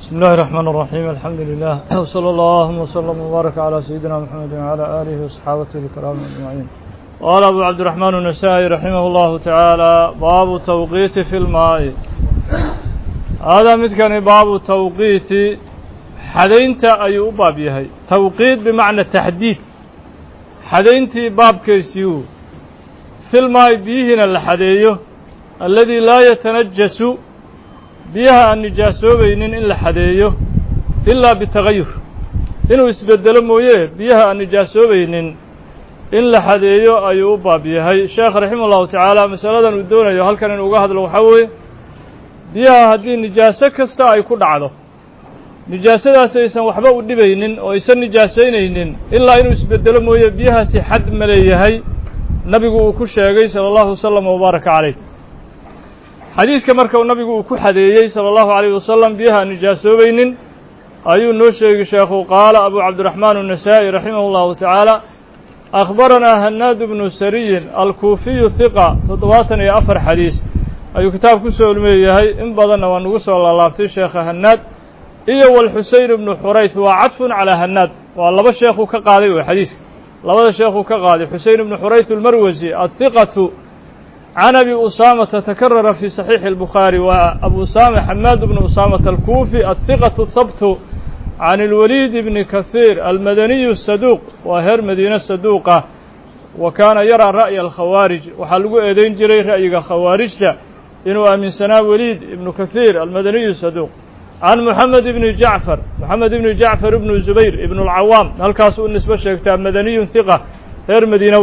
بسم الله الرحمن الرحيم الحمد لله وصلى الله وسلم وبارك على سيدنا محمد وعلى آله وصحابته الكرام أجمعين قال أبو عبد الرحمن النسائي رحمه الله تعالى باب توقيت في الماء هذا متكن باب توقيت حدينت أي باب يهي توقيت بمعنى تحديد حدينت باب كيسيو في الماء بيهنا الحديو الذي لا يتنجس biyaha aan nijaasoobaynin in la xadeeyo ilaa bitagayur inuu isbedelo mooye biyaha aan nijaasoobaynin in la xadeeyo ayuu u baab yahay sheekh raxima allahu tacaala masaladan uu doonayo halkan inuu uga hadlo waxaa weeye biyaha haddii nijaaso kasta ay ku dhacdo nijaasadaas aysan waxba u dhibaynin oo aysan nijaasaynaynin ilaa inuu isbedelo mooye biyahaasi xad ma leeyahay nabigu uu ku sheegay sala allahu wasalam wabaaraka caleyh xadiiska marka nabigu uu ku xadeeyey salى اllahu عalيه wasalam biyaha aan nijaasoobaynin ayuu noo sheegi sheekhu qaala abu cabdiraxmaan النasaaئي raximah اllahu tacaala akhbaranaa hanaad bnu sariyin alkuufiyu hiqa toddobaatan iyo afar xadiis ayuu kitaab ku soo leeyahay in badanna waa nagu soo laalaabtay sheekha hanaad iyo wlxuseyn bnu xurayth waa cadfun calىa hanaad waa laba sheekuu ka qaaday wey xadiiska labada sheekuu ka qaaday xuseyn bnu xurayth اlmarwasi ahiqatu can abi usaamata takarara fi saxiixi اlbukhaari wa abu usama xamaad bnu usaamata alkuufi ahiqatu habtu can اlwaliid bni kahiir almadaniyu saduuq waa heer madiine saduuqa wa kaana yaraa ra'ya alkhawaarij waxaa lagu eedeyn jiray ra'yiga khawaarijta inuu aaminsanaa waliid ibnu kahiir almadaniyu saduuq can moxamed ibni jacfar moxamed ibni jacfar ibnu zubayr ibnu اlcawaam halkaas u nisbo sheegtaa madaniyun hiqa reer madiinow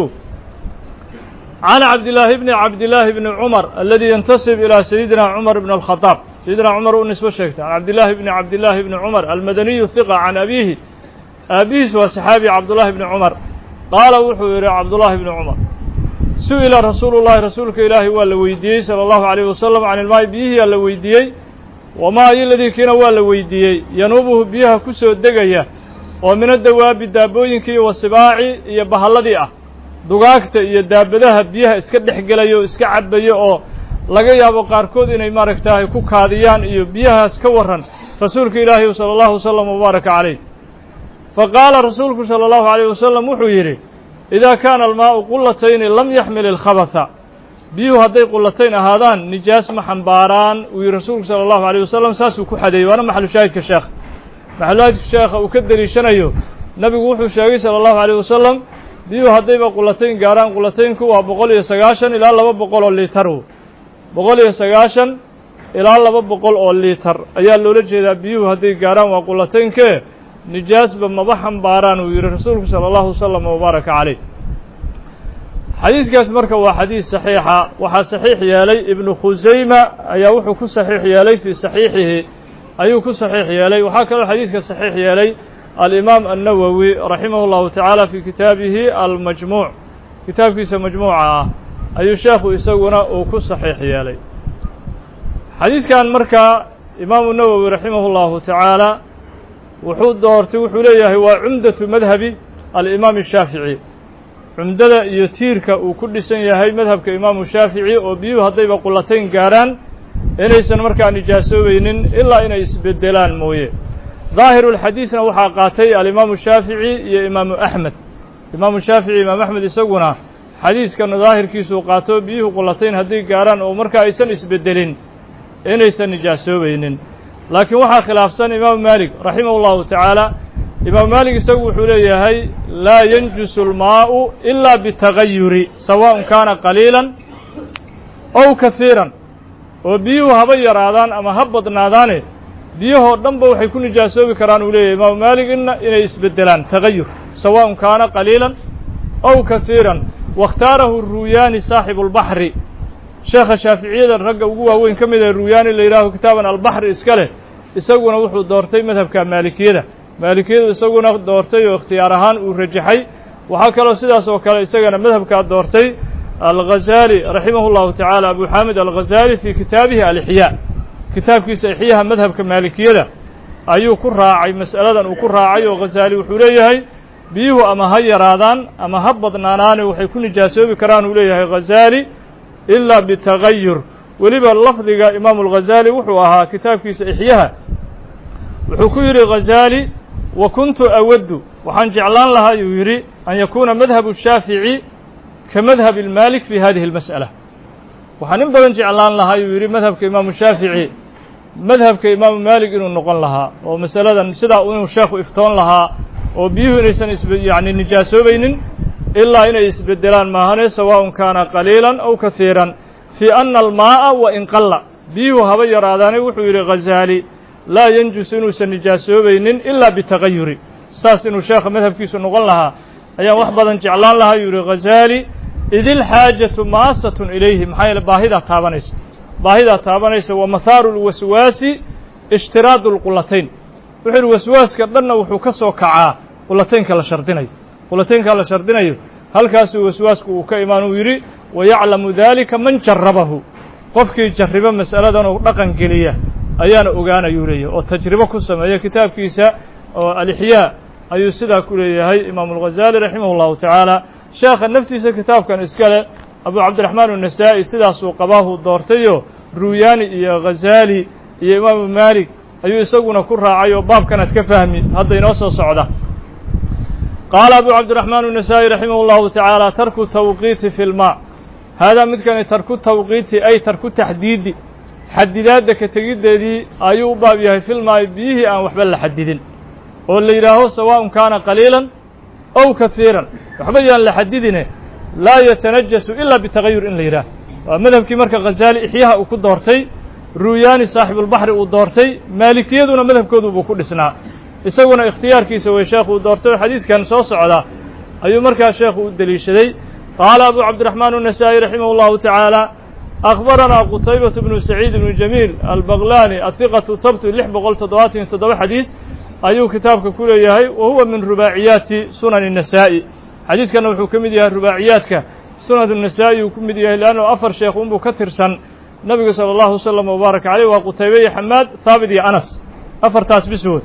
can cabdillaahi bni cabdillaahi bni cumar aladi yantasib ilaa sayidina cumar bn alkhadaab sayidina cumar u nisbo sheegta can cabdillaahi bni cabdillaahi bni cumar almadaniyu hiqa can abiihi aabihiis waa saxaabi cabdullaahi bni cumar qaala wuxuu yidhi cabdullaahi bni cumar su-ila rasuulu llahi rasuulka ilaahi waa la weydiiyey sala allahu alayh wasalam can ilmaayi biyihiyaa la weydiiyey wamaa iladii kiina waa la weydiiyey yanuubuhu biyaha ku soo degaya oo mina dawaabi daabooyinkii wasibaaci iyo bahalladii ah dugaagta iyo daabadaha biyaha iska dhex gelaya oo iska cabayo oo laga yaabo qaarkood inay maaragtahay ku kaadiyaan iyo biyahaas ka warran rasuulka ilaahi sala allahu wasalam wabaaraka calayh fa qaala rasuulku sala allahu alayh wasalam wuxuu yidhi idaa kaana almaa'u qullatayni lam yaxmil ilkhabatha biyuhu hadday qullatayn ahaadaan nijaas ma xambaaraan uu yihi rasuulku sala allahu alayh wasalam saasuu ku xadeeyey waana maxalu shaahidka sheekha maxalushaahidka sheekha uu ka deliishanayo nabigu wuxuu sheegay sala allahu alayh wasalam biyuhu haddayba qulatayn gaarhaan qulataynku waa boqol iyo sagaashan ilaa laba boqol oo liitar boqol iyo sagaashan ilaa laba boqol oo liitar ayaa loola jeedaa biyuhu hadday gaarhaan waa qulataynkee nijaasba maba xambaaraan uu yihi rasuulku sala allahu wasalam wabaaraka caleyh xadiiskaas marka waa xadiis saxiixa waxaa saxiix yeelay ibnu khusayma ayaa wuxuu ku saxiix yeelay fii saxiixihi ayuu ku saxiix yeelay waxaa kaloo xadiiska saxiix yeelay alimaam annawowi raximah اllahu tacaala fi kitaabihi almajmuuc kitaabkiisa majmuuca ah ayuu sheekhu isaguna uu ku saxiix yeelay xadiiskan markaa imaamu nawowi raximah اllahu tacaala wuxuu doortay wuxuu leeyahay waa cumdatu madhabi alimaam الshaafici cumdada iyo tiirka uu ku dhisan yahay madhabka imaamu shaafici oo biyuhu haddayba qulatayn gaarhaan inaysan markaa nijaasoobaynin ilaa inay isbedelaan mooye ظaahiru اlxadiisna waxaa qaatay alimaamu shaafici iyo imaamu axmed imaamu shaafici imaam axmed isaguna xadiiskan daahirkiisuu qaato biyuhu qulatayn hadday gaarhaan oo markaa aysan isbedelin inaysan nijaasoobaynin laakiin waxaa khilaafsan imaamu maalik raximah اllahu tacaala imaamu maalik isagu wuxuu leeyahay laa yanjusu اlmaau ila bitagayuri sawaءn kaana qaliila ow kahiiran oo biyuhu haba yaraadaan ama ha badnaadaane biyahoo dhanba waxay ku nijaasoobi karaan uu leeyahay imaamu maalik inna inay isbedelaan tagayur sawaءn kaana qaliila ow kahiiran waاkhtaarahu ruuyaani saaxibu اlbaxri sheekha shaaficiyada ragga ugu waaweyn ka mid ah ruuyaani la yidhaaho kitaaban albaxri iska leh isaguna wuxuu doortay madhabka maalikiyada maalikiyadu isaguna doortay oo ikhtiyaar ahaan uu rajaxay waxaa kaloo sidaas oo kale isagana madhabkaa doortay alghazaali raximah اllahu tacaala abu xaamid alghazaali fii kitaabihi alixyaa kitaabkiisa ixyaha madhabka maalikiyada ayuu ku raacay mas'aladan uu ku raacay oo ghazaali wuxuu leeyahay biyuhu ama ha yaraadaan ama ha badnaanaane waxay ku nijaasoobi karaan uu leeyahay ghazaali ilaa bitagayur weliba lafdiga imaamu alghazaali wuxuu ahaa kitaabkiisa ixyaha wuxuu ku yidhi ghazaali wa kuntu awaddu waxaan jeclaan lahaa yuu yidhi an yakuuna madhabu shaafici ka madhabi maalik fi hadihi اlmas'ala waxaan in badan jeclaan lahaa yuu yidhi madhabka imaamu shaafici madhabka imaamu maalik inuu noqon lahaa oo masaladan sidaa inuu sheekhu iftoon lahaa oo biyuhu inaysan is yani nijaasoobaynin ilaa inay isbedelaan maahane sawaءun kaana qaliilan aw kahiiran fii ana almaa'a wa in qalla biyuhu haba yaraadaane wuxuu yidhi ghazaali laa yanjus inuusan nijaasoobaynin ilaa bitagayuri saas inuu sheekha madhabkiisu noqon lahaa ayaan wax badan jeclaan lahaa yuu yihi ghazaali id ilxaajatu maasatun ilayhi maxaa yeele baahidaa taabanaysa baahidaa taabanaysa wa mahaaru lwaswaasi ishtiraadu lqulatayn wuxuu yidhi waswaaska dhanna wuxuu ka soo kacaa qulataynka la shardinayo qulataynka la shardinayo halkaasuu waswaasku uu ka imaan uu yidhi wayaclamu dalika man jarabahu qofkii jarribo mas'aladan oo dhaqan geliya ayaana ogaanayuu leeyahy oo tajribo ku sameeya kitaabkiisa oo alixyaa ayuu sidaa ku leeyahay imaamu alghazaali raximah اllahu tacaala sheekha naftiisa kitaabkan iskale abu cabdiraxmaan الnasaa-i sidaasuu qabaahu doortayo ruuyaani iyo ghazaali iyo imaamu maalik ayuu isaguna ku raacay oo baabkanaad ka fahmi hadda inoo soo socda qaala abu cabdiraxmaan الnasaa-i raximah اllahu tacaala tarku tawqiiti fi lma haadaa midkani tarku tawqiiti ay tarku taxdiidi xadidaadda ka tegiddeedii ayuu u baab yahay filmaayo biyihii aan waxba la xadidin oo la yidhaaho sawaءun kaana qaliilan ow kahiiran waxba yaan la xadidine laa yatanajasu ilaa bitagayur in la yidhaah waa madhabkii marka ghazaali ixyaha uu ku doortay ruuyaani saaxibulbaxri uu doortay maalikiyaduna madhabkoodubuu ku dhisnaa isaguna ikhtiyaarkiisa way sheekhu uu doortay oo xadiiskan soo socda ayuu markaa sheekhu u deliishaday qaala abu cabdiraxmaan الnasaa-i raximah اllahu tacaala أخبرنا qتيبة بن سعيid بن جميل البغلاني الثقة hبت لح boqol toddobaatan iyo toddoba xadيiث ayuu kitaabka ku leeyahay wa huwa min rubaaciyaati sunan النasaaئي xadiiskana wuxuu ka mid yahay rubaaciyaadka sunan النasaaئي uu ku mid yahay leanno afar sheekh unbuu ka tirsan nabiga salى الlahu وsلم وbaarak عalيه waa qutaybe iyo xamaad haabit iyo anas afartaas biswood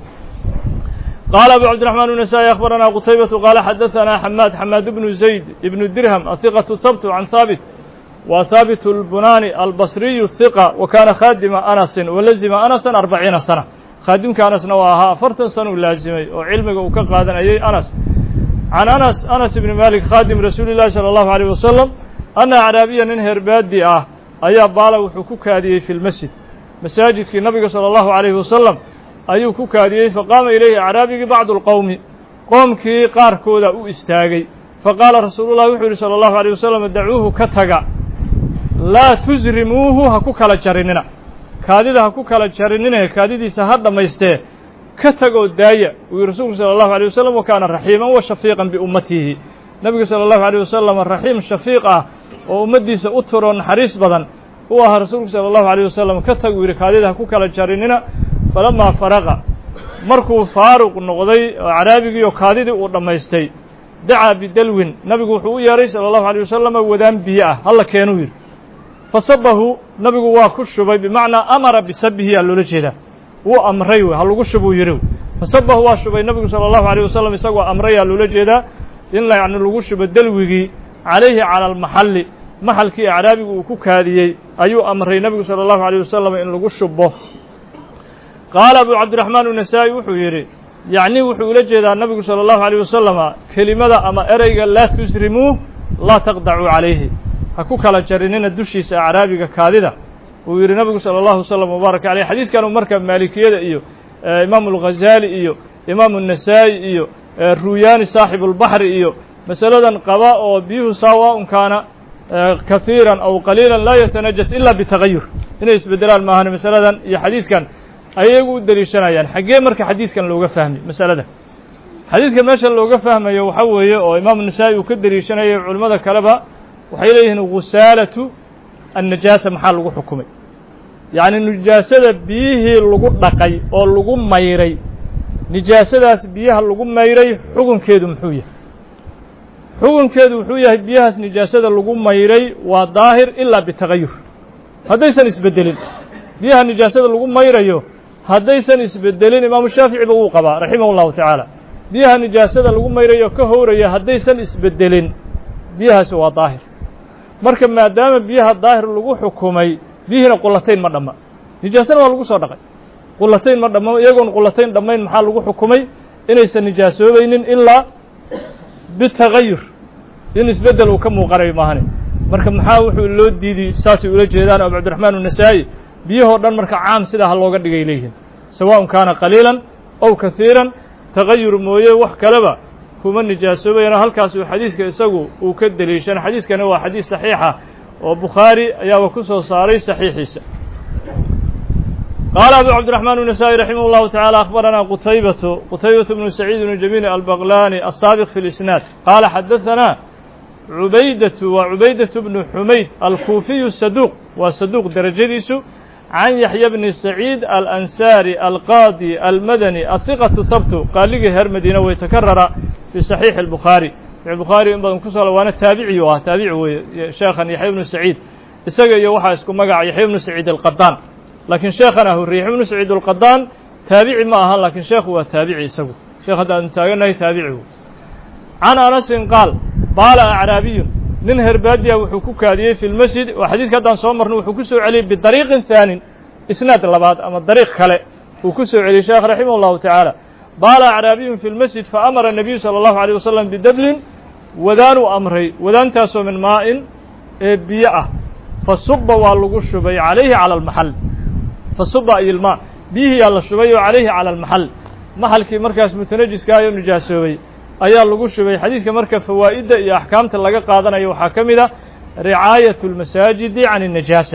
قال أبو عبد الرحمن النسائي أخبرنا qتيبة قال xدثنا حماد حماد بن زيد بن درهم الثقة ثبت عن ثابت wa haaبت البunani البصriي الثقة وkaana khاadima أنسi walazima أنسا أربaciina سنة khaadimka أنسna waa ahaa afartan sana u laazimay oo cilmiga uu ka qaadanayay أنس عن أنس أنس بن مالك khاadim rasuuli الlahi صلى الله عليه وسلم أنa acraabiya nin herbaadi ah ayaa baala wuxuu ku kaadiyey fi اlmasjid masaajidkii nabiga salى الlahu عalيه wasalam ayuu ku kaadiyey faqaama ilayhi acraabigii bacdu اlqowmi qoomkii qaarkooda u istaagay faqaala rasuulu llahi wuxuu yihi salى الlahu عalيه wasalam dacuuhu ka taga laa tusrimuuhu ha ku kala jarinina kaadida ha ku kala jarinine kaadidiisa ha dhammaystee ka tagoo daaya uu yihi rasuulku salى الlahu عalيه wasalam wa kaana raxiiman wa shafiiqan biummatihi nebigu salى الlahu عalيه wasalam raxiim shafiiq ah oo ummaddiisa u turo naxariis badan u ahaa rasuulku salى الlahu عalيه wasalam ka tag uu yidhi kaadida ha ku kala jarinina falamaa faraqa markuu faaruq noqday oo caraabigii oo kaadidii uu dhammaystay dacaa bidalwin nabigu wuxuu u yeehay salى الlahu عalيه wasalam wadaan biyo ah halla keenuu yidhi fasabahu nabigu waa ku shubay bimacnaa amara bisabihi aa loola jeedaa wuu amray wey ha lagu shubuu yidhi fasabahu waa shubay nabigu salى الlahu عalيه wasalam isagoo amray aa loola jeedaa in yani lagu shubo dalwigii calayhi calى almaxalli maxalkii acraabigu uu ku kaadiyey ayuu amray nebigu salى الlahu عalيه wasalam in lagu shubo qaala abu cabdiraxmaan النasaaئي wuxuu yidhi yacni wuxuu ula jeedaa nabigu salى الlahu عalيه wasalama kelimada ama ereyga laa tusrimuuh laa taqdacuu calayhi ha ku kala jarinina dushiisa acraabiga kaadida uu yidhi nabigu salى الlahu وsلم وbaarak عaleyh xadiiskanu marka maalikiyada iyo imaamu الghazaali iyo imaamu النasaa'i iyo ruuyaani saaxibu اlbaxri iyo masaladan qaba oo biyuhu saawaءun kaana kahiiran aw qaliila laa yatanajas ila bitagayur inay isbedelaan maahan masaladan iyo xadiiskan ayagu u deliishanayaan xaggee marka xadiiskan looga fahmay masalada xadiiska meesha looga fahmayo waxa weeye oo imaamu النasaa'i uu ka deliishanayay culimmada kaleba waxay leeyihiin gusaalatu annajaasa maxaa lagu xukumay yacni nijaasada biyihii lagu dhaqay oo lagu mayray nijaasadaas biyaha lagu mayray xukunkeedu muxuu yahay xukunkeedu wuxuu yahay biyahaas nijaasada lagu mayray waa daahir ilaa bitagayur haddaysan isbedelin biyaha nijaasada lagu mayrayo haddaysan isbedelin imaamu shaaficiba wuu qabaa raximah اllahu tacaala biyaha nijaasada lagu mayrayo ka howraya haddaysan isbedelin biyahaasi waa daahir marka maadaama biyaha daahir lagu xukumay biyihiina qulatayn ma dhamma nijaasana waa lagu soo dhaqay qulatayn ma dhama iyagoon qulatayn dhammayn maxaa lagu xukumay inaysan nijaasoobaynin ilaa bitagayur in isbeddel uu ka muuqanayo maahane marka maxaa wuxuu loo diidiy saasay ula jeedaan abu cabdiraxmaan unasaa'i biyahoo dhan marka caam sidaa ha looga dhigay leeyihiin sawaءun kaana qaliilan ow kahiiran tagayur mooye wax kaleba kuma nijaasoobayana halkaasuu xadiiska isagu uu ka deliishan xadiiskani waa xadiis saxiixa oo bukhaari ayaaba ku soo saaray saxiixiisa qaala abu cabdiraxmaan النasaaئي raximah اllahu taعalى akbarana qutaybatu qutaybaة bnu saciid bnu jamiil albaqlani asaabiq fi اlisnaad qaala xadaثana cubaydatu waa cubaydaة bnu xumayd alkuufiyu saduuq waa saduuq derajadiisu can yaxya bni saciid alansaari alqaadi almadani ahiqatu habtu qaaligii reer madiina way takarara fi saxiixi اlbukhaari bukhaari in badan kusoo waana taabici u ah taabici weeye sheekhan yaxya bnu saciid isaga iyo waxaa isku magaca yaxya bnu saciid alqadaan laakiin sheekhana hurriye yaxya bnu saciid alqadaan taabici ma aha laakiin sheekhu waa taabici isagu sheekh hadda aanu taaganahay taabici wey can anasin qaal baala acraabiyun nin herbaadiya wuxuu ku kaadiyey fi lmasjid oo xadiiska haddaan soo marno wuxuu ku soo celiyey bidariiqin haanin isnaad labaad ama dariiq kale uu ku soo celiyey sheekh raximah اllahu tacaala baala acraabiyun fi lmasjid faamara nabiyu salى اllahu alيه wasalam bidablin wadaanuu amray wadaantaasoo min maa'in ee biyo ah fa suba waa lagu shubay calayhi cala almaxal fa suba ay ilmaa biyihiyaa la shubay oo calayhi cala almaxal maxalkii markaas mutanajiskaayoo nijaasoobay ayaa lagu shubay xadiidka marka fawaa'idda iyo axkaamta laga qaadanayo waxaa ka mid a ricaayatu اlmasaajidi can الnajaasa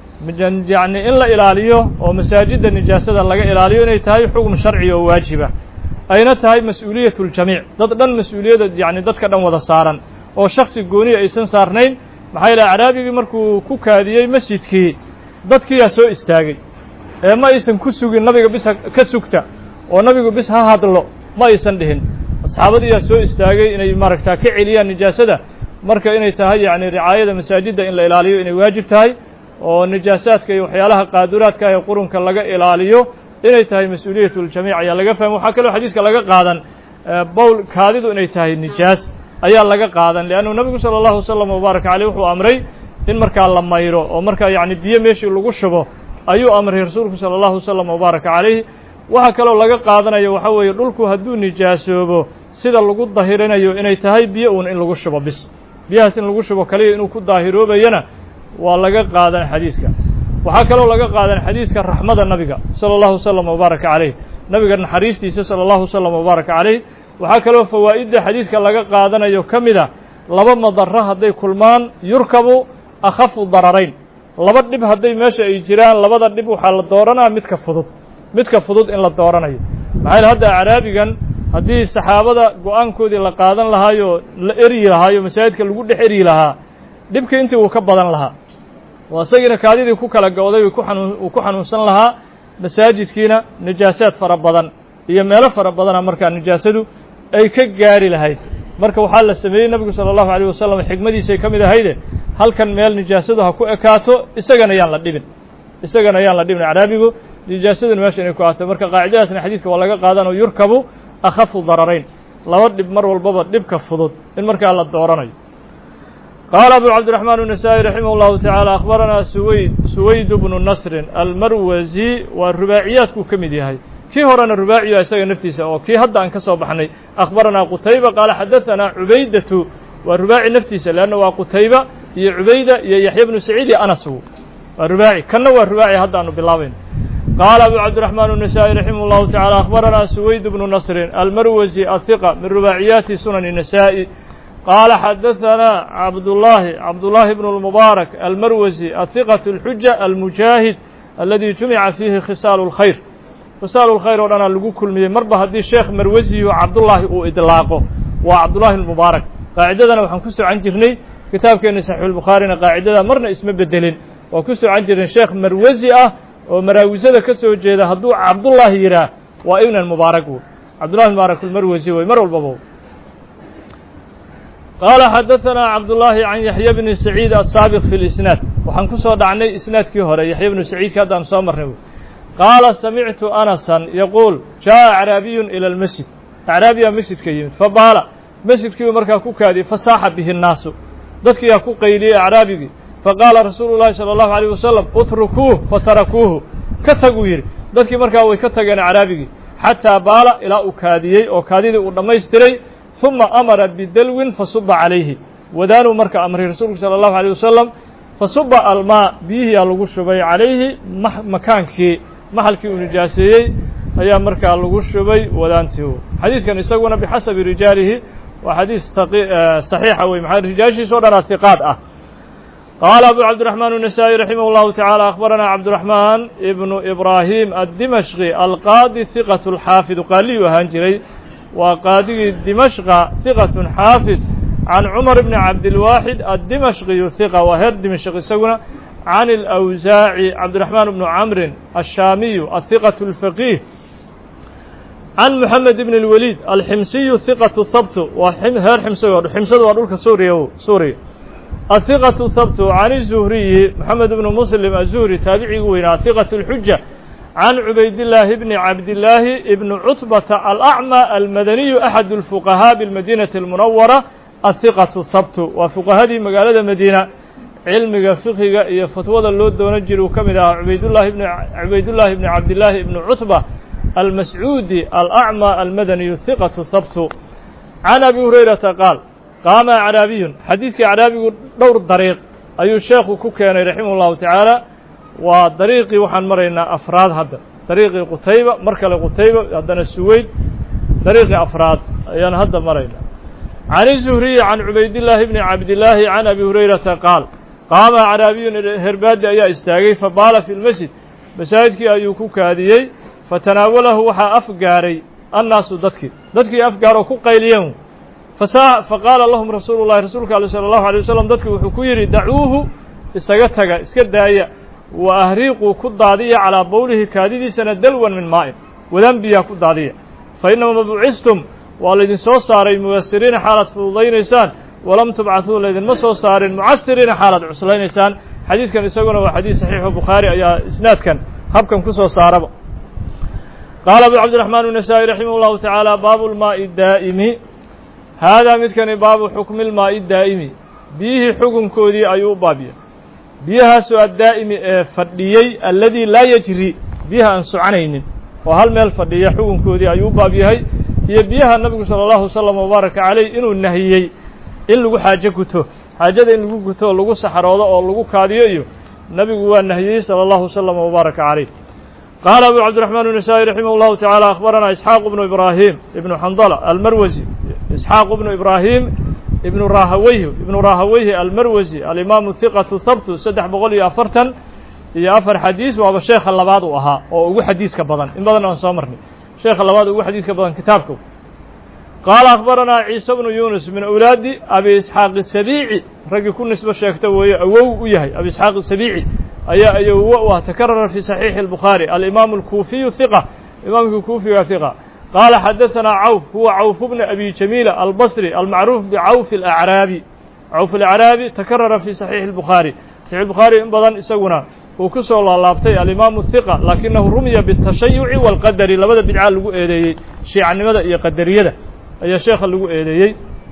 yacni in la ilaaliyo oo masaajidda nijaasada laga ilaaliyo inay tahay xukm sharci oo waajiba ayna tahay mas-uuliyat اljamiic dad dhan mas-uuliyadda yani dadka dhan wada saaran oo shaksi gooniya aysan saarnayn maxaa yeele acraabigii markuu ku kaadiyey masjidkii dadkiyaa soo istaagay ee ma aysan ku sugin nabiga bis ka sugta oo nabigu bis ha hadlo ma aysan dhihin asxaabadiyaa soo istaagay inay maaragtaa ka celiyaan nijaasada marka inay tahay yacni ricaayada masaajidda in la ilaaliyo inay waajib tahay oo nijaasaadka iyo waxyaalaha qaaduraadka ee qurunka laga ilaaliyo inay tahay mas-uuliyat اljamiic ayaa laga fahmay waxaa kaloo xadiiska laga qaadan bowl kaadidu inay tahay nijaas ayaa laga qaadan leannu nabigu salى اllahu wasalam wbaaraka caleyh wuxuu amray in markaa la mayro oo markaa yacni biyo meeshii lagu shubo ayuu amray rasuulku salى اllahu wasalam wbaaraka calayh waxaa kaloo laga qaadanayo waxaa weeye dhulku hadduu nijaasoobo sida lagu dahirinayo inay tahay biyo uun in lagu shubo bis biyahaas in lagu shubo kaliya inuu ku daahiroobayana waa laga qaadan xadiiska waxaa kaloo laga qaadan xadiiska raxmada nabiga salى اllahu wasalam wbaaraka calayh nabiga naxariistiisa salى اllahu wasalam wbaaraka calayh waxaa kaloo fawaa'idda xadiiska laga qaadanayo ka mid a laba madaro hadday kulmaan yurkabu akhafu dararayn laba dhib hadday meesha ay jiraan labada dhib waxaa la dooranaa midka fudud midka fudud in la dooranayo maxaa yele hadda acraabigan haddii saxaabada go-aankoodii la qaadan lahaayo la eryi lahaayo masaajidka lagu dhex eryi lahaa dhibka intii uu ka badan lahaa oo isagiina kaadidii ku kala go-day ku xanuun uu ku xanuunsan lahaa masaajidkiina nijaasaad fara badan iyo meelo fara badana markaa nijaasadu ay ka gaari lahayd marka waxaa la sameeyey nebigu salى اllahu alيyه wasalam xikmadiisay ka mid ahayde halkan meel nijaasadu ha ku ekaato isagana yaan la dhibin isagana yaan la dhibin acraabigu nijaasaduna meesha inay ku aato marka qaacidadaasna xadiiska waa laga qaadanoo yurkabu akhafu dararayn laba dhib mar walbaba dhibka fudud in markaa la dooranayo qaala abu cabdiraxmaan النasaaئي raximah اllahu taعaalى akhbaranaa suwayd suwayd bnu nasrin almarwasi waa rubaaciyaadkuu ka mid yahay kii horena rubaaciya isaga naftiisa oo kii hadda aan ka soo baxnay akhbaranaa qutayba qaala xadaثanaa cubaydatu waa rubaaci naftiisa leanna waa qutayba iyo cubayda iyo yaxya bnu saciid iyo anas waa rubaaci kanna waa rubaaci hadda aanu bilaabayno qaala abu cabdiraxmaan النasaaئي raximah اllahu taعalى akhbaranaa suwayd bnu nasrin almarwasi ahiqa min rubaaciyaati sunan النasaaئي qaala xadaثanaa cabdullaahi cabdullaahi bn اlmubaarak almarwasi ahiqaة اlxuja almujaahid aladi jumica fiihi khisaalu اlkhayr khisaalu اlkhayr oo dhanaa lagu kulmiyey marba haddii sheekh marwasiyo cabdullaahi uu idlaaqo waa cabdullaahi اlmubaarak qaacidadana waxaan ku socan jirnay kitaabkeena saxiixulbukhaarina qaacidada marna isma bedelin waa ku socan jirnay sheekh marwasi ah oo maraawisada ka soo jeeda hadduu cabdullaahi yidhaah waa ibn mubaarak wey cabdullahi mubaarak almarwasi wey mar walbaba qaala xadaثanaa cabdullaahi can yaxya bni saciid asaabiq fi lisnaad waxaan ku soo dhacnay isnaadkii hore yaxya bnu saciidka haddaan soo marnay wey qaala samictu anasan yaquul jaaءa acraabiyun ilى اlmasjid acraabiyaa masjidka yimid fabaala masjidkiibu markaa ku kaadiyey fasaaxa bihi الnaasu dadkiyaa ku qayliyey acraabigii faqaala rasuulu llahi salى اllahu عalيه wasalam utrukuuh fatarakuuhu ka taguu yidhi dadkii markaa way ka tageen acraabigii xataa baala ilaa uu kaadiyey oo kaadidii uu dhammaystiray ثuma amara bidalwin fasuba calayhi wadaanuu marka amray rasuulku salى الlahu عalيه wasalam fasuba almaa biyihiyaa lagu shubay calayhi makaankii maxalkii uu nijaaseeyey ayaa markaa lagu shubay wadaantii xadiiskan isaguna bixasabi rijaalihi waa xadiis صaxiixa wey maa rijaashiisa o dhan atiqaad ah qaala abu cabdiرaحman النasaaئي raximah الlahu taعalى akhbarana cabdiرaحman ibnu ibrahim aلdimashqi alqaadi hiqaة اlxaafid qaaliyu ahaan jiray waa qaadigii dimashqa hiqaة xaafid can cumar bni cabdilwaaxid addimashqiyu hiqa waa heer dimashq isaguna can اlأwsaaci cabdiraxmaan bnu camrin ashaamiyu ahiqaة اlfaqiih can moxamed bn اlwaliid alximsiyu hiqaةu habtu waa heer ximsigo ximsadu waa dhulka suuriya suuriya ahiqaةu habtu can الzuhriyi moxamed bnu muslim azuhri taabicigi weynaa hiqaة اlxuja can cubaydillaahi bni cabdillaahi ibni cutbata alacmى almadaniyu axad اlfuqahaa biاlmadinaةi اlmunawara ahiqatu habtu waa fuqahadii magaalada madiina cilmiga fiqiga iyo fatwada loo doonan jira uu ka mid ahaa ubaydllahi bn cubaydullaahi bni cabdillaahi ibni cutba almascuudi alacmى almadaniyu hiqatu habtu can abi hurayrata qaal qaama acraabiyun xadiiskii acraabigu dhowr dariiq ayuu sheekhu ku keenay raximah اllahu tacaala waa dariiqii waxaan maraynaa afraad hadda dariiqii qutayba mar kale qutayba haddana suweyd dariiqii afraad ayaan hadda maraynaa can الzuhriyi can cubaydillaahi bni cabdillaahi can abi hurayrata qaal qaama acraabiyun herbaadi ayaa istaagay fabaala fi lmasjid masaajidkii ayuu ku kaadiyey fatanaawalahu waxaa afgaaray annaasu dadkii dadkii afgaaroo ku qayliyeen faqaala lahum rasuulu llahi rasuulka ale salى اllahu alيه wasalam dadki wuxuu ku yidhi dacuuhu isaga taga iska daaya wa ahriiquu ku daadiya calaa bowlihi kaadidiisana dalwan min maa'in wadaan biyaa ku daadiya fa inama bucistum waa laydin soo saaray muyasiriina xaalaad fududaynaysaan walam tubcatuu laydinma soo saarin mucasiriina xaalaad cuslaynaysaan xadiiskan isaguna waa xadiis saxiixu bukhaari ayaa isnaadkan habkan ku soo saaraba qaala abu cabdiraxmaan النasaaئي raximah اllahu taعaalى baabu lmaaءi daa'imi haadaa midkani baabu xukmi lmaaءi daa'imi biyihii xukunkoodii ayuu u baabiya biyahaasoo addaa'imi ee fadhiyey alladii laa yajri biyaha aan soconaynin oo hal meel fadhiya xukunkoodii ayuu u baab yahay iyo biyaha nabigu salى اllahu wasalam wabaaraka caleyh inuu nahiyey in lagu xaajo guto xaajada in lagu guto oo lagu saxroodo oo lagu kaadiyo iyo nabigu waa nahiyey salى اllahu wasalam wabaaraka caleyh qaala abu cabdiraxmaan النasaaئي raximah اllahu taعaalى akhbarana isxaaq bnu ibraahim ibnu xandala almarwasi isxaaq bnu ibraahim ibnu rahaweyhi ibnu rahaweyhi almarwasi alimaamu hiqatu habtu saddex boqol iyo afartan iyo afar xadiis waaba sheekha labaad uu ahaa oo ugu xadiiska badan in badan aan soo marnay sheekha labaad ugu xadiiska badan kitaabka qaala akhbaranaa ciise bnu yunus min awlaadi abi isxaaq isabiici raggii ku nisbo sheegta weeye awow u yahay abi isxaaq isabiici ayaa ayowo u ah takarara fi saxiixi اlbukhaari alimaamu alkuufiyu hiqa imaamkii kuufiga hiqa qaala xadaثanaa cawf huwa cawf bna abi jamiila albasri almacruuf bicawfi اlacraabi cawf alacraabi takarara fi saxiixi اlbukhaari saxiix bukhaari in badan isaguna uu ku soo laalaabtay alimaamu hiqa laakinahu rumiya biالtashayuci wاlqadari labada bidca lagu eedeeyey shiicanimada iyo qadariyada ayaa sheekha lagu eedeeyey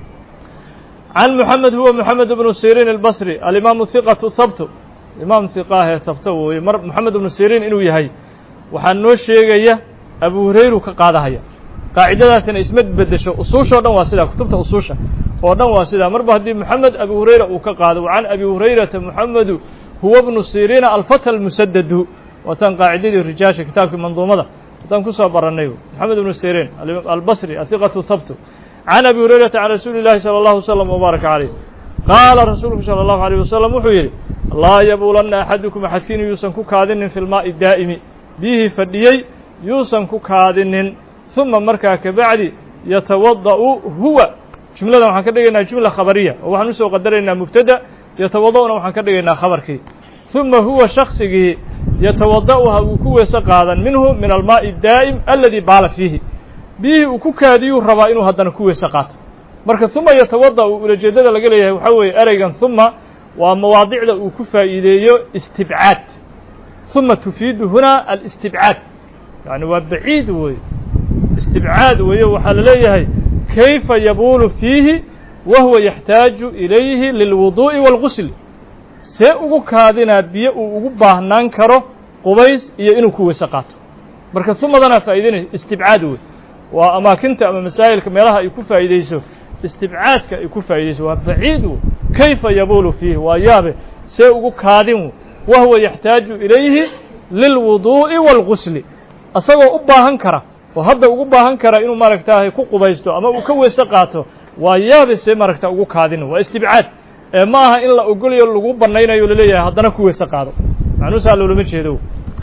can moxamed huwa moxamed bnu sirin albasri alimaamu hiqatu habtu imaam hiqaahee habto wooye mar moxamed bnu sirin inuu yahay waxaa noo sheegaya abu hurayru ka qaadahaya qaacidadaasina isma bedesho usuusha o dhan waa sidaa kutubta usuusha oo dhan waa sidaa marba haddii moxamed abu hurayra uu ka qaado can abi hurayrata moxamedu huwa bnu siriina alfata almusadadu waatan qaacidadii rijaasha kitaabkii manduumada haddaan kusoo barannay moxamed bnu sirin albasri ahiqatu habtu can abi hurayrata can rasuuli اllahi salى اllahu wslam wbaaraka caleyh qaala rasuulku salى اllahu alيyh wasalam wuxuu yidhi laa yabuulanna axadukum axadkiin yuusan ku kaadinin fi lmaa'i daa'imi biyihii fadhiyey yuusan ku kaadinin uma markaa kabacdi yatawada'u huwa jumladan waxaan ka dhigaynaa jumla khabariya oo waxaan usoo qadaraynaa mubtada yatawada'una waxaan ka dhigaynaa khabarkii uma huwa shaksigii yatawada'uha uu ku weese qaadan minhu min almaa'i daa'im aladi baala fiihi biyihii uu ku kaadiyuu rabaa inuu haddana ku weese qaato marka uma yatawada'u ulajeeddada laga leeyahay waxaa weeye ereygan uma waa mawaadicda uu ku faa'iideeyo istibcaad uma tufiidu huna alistibcaad yani waa baciid weeye istibcaad weeye waxaa la leeyahay kayfa yabuulu fiihi wa huwa yaxtaaju ilayhi lilwuduu'i wاlgusl see ugu kaadinaa biyo uu ugu baahnaan karo qubays iyo inuu ku weyse qaato marka humadanaa faa'idaynaysa istibcaad wey waa amaakinta ama masaa'ilka meelaha ay ku faa'idayso istibcaadka ay ku faa'idayso waa baciid wey kayfa yabuulu fiihi waa yaabe see ugu kaadin wahuwa yaxtaaju ilayhi lilwuduu'i waalgusli asagoo u baahan kara oo hadda ugu baahan kara inuu maaragtaahay ku qubaysto ama uu ka weyse qaato waa yaabe see maaragta ugu kaadin waa istibcaad ee ma aha in la ogolayo lagu bannaynayo laleeyahay haddana ku weyse qaado macnuusaa loolama jeedo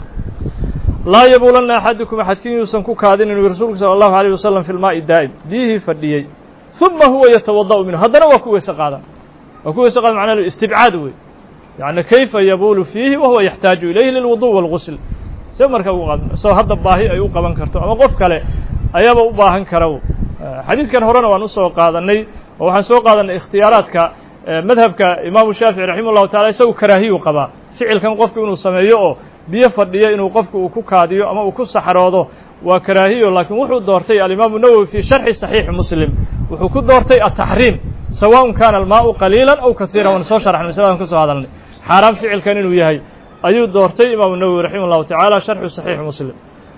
laa yabuulanna axadukum axadkin yuusan ku kaadinin ui rasuulku sala allahu alayh wasalam fi lmaa'i daa'im biyihii fadhiyey uma huwa yatawada'u minhu haddana waa ku weyse qaadan waa ku weyse qaadan macnaha istibcaad wey yacni kayfa yabuulu fiihi wahuwa yaxtaaju ilayhi lilwudu' waalgusl see marka ugu qaad isagoo hadda baahi ay u qaban karto ama qof kale ayaaba u baahan kara xadiidkan horena waan usoo qaadanay oo waxaan soo qaadanay ikhtiyaaraadka madhabka imaamu shaafici raximah llahu tacala isagu karaahiyu qabaa ficilkan qofku inuu sameeyo oo biyo fadhiyo inuu qofku uu ku kaadiyo ama uu ku saxroodo waa karaahiyo laakiin wuxuu doortay alimaamu nawowi fii sharxi saxiixi muslim wuxuu ku doortay ataxriim sawaءn kana almaau qaliila aw kaiira waan soo sharxnay masladan ka soo hadalnay xaaraan ficilkan inuu yahay ayuu doortay imaamu nawowi raximah llahu tacaala sharxu saxiixi muslim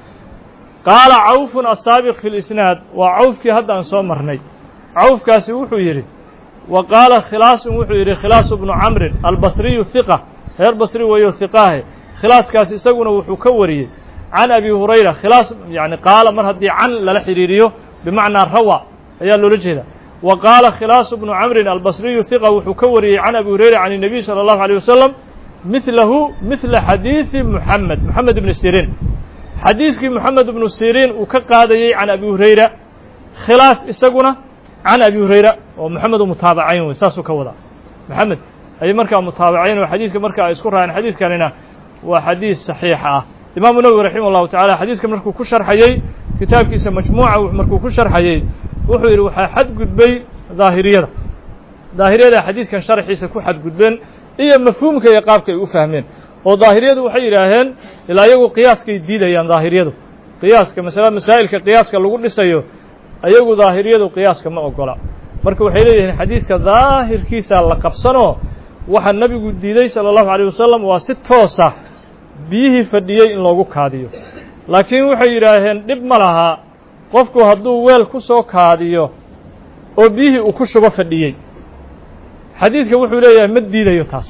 qaala cawfun asaabiq fi lisnaad waa cawfkii hadda aan soo marnay cawfkaasi wuxuu yidhi wa qaala khilaasun wuxuu yidhi khilaasu bnu camrin albasriyu hiqa reer basri weeyo hiqaahe khilaaskaas isaguna wuxuu ka wariyey can abi hurayra khilaas yani qaala mar haddii can lala xidhiiriyo bimacnaa rawa ayaa loola jeeda wa qaala khilaasu bnu camrin albasriyu hiqa wuxuu ka wariyey can abi hurayra can الnabiy salى اllahu alيه wasalam midlahu midla xadiidi muxamed moxamed ibni siriin xadiiskii moxamed ibnu siriin uu ka qaadayey can abi hurayra khilaas isaguna can abi hurayra oo moxamed u mutaabacayn wey saasuu ka wadaa moxamed ayay markaa mutaabacayn oo xadiiska marka ay isku raaceen xadiiskanina waa xadiis saxiixa ah imaamu nawowi raximah llahu tacala xadiiska markuu ku sharxayey kitaabkiisa majmuuca markuu ku sharxayey wuxuu yidhi waxaa xadgudbay daahiriyada daahiriyada xadiidkan sharxiisa ku xadgudbeen iyo mafhuumka iyo qaabka ay u fahmeen oo daahiriyadu waxay yidhaaheen ilaa iyagu qiyaaskay diidayaan daahiriyadu qiyaaska masala masaa'ilka qiyaaska lagu dhisayo ayagu daahiriyadu qiyaaska ma ogola marka waxay leeyihiin xadiidka daahirkiisa la qabsanoo waxaa nebigu diiday sala allahu alayh wasalam waa si toosa biyihii fadhiyey in loogu kaadiyo laakiin waxay yidhaaheen dhib ma lahaa qofku hadduu weel ku soo kaadiyo oo biyihii uu ku shubo fadhiyey xadiidka wuxuu leeyahay ma diidayo taas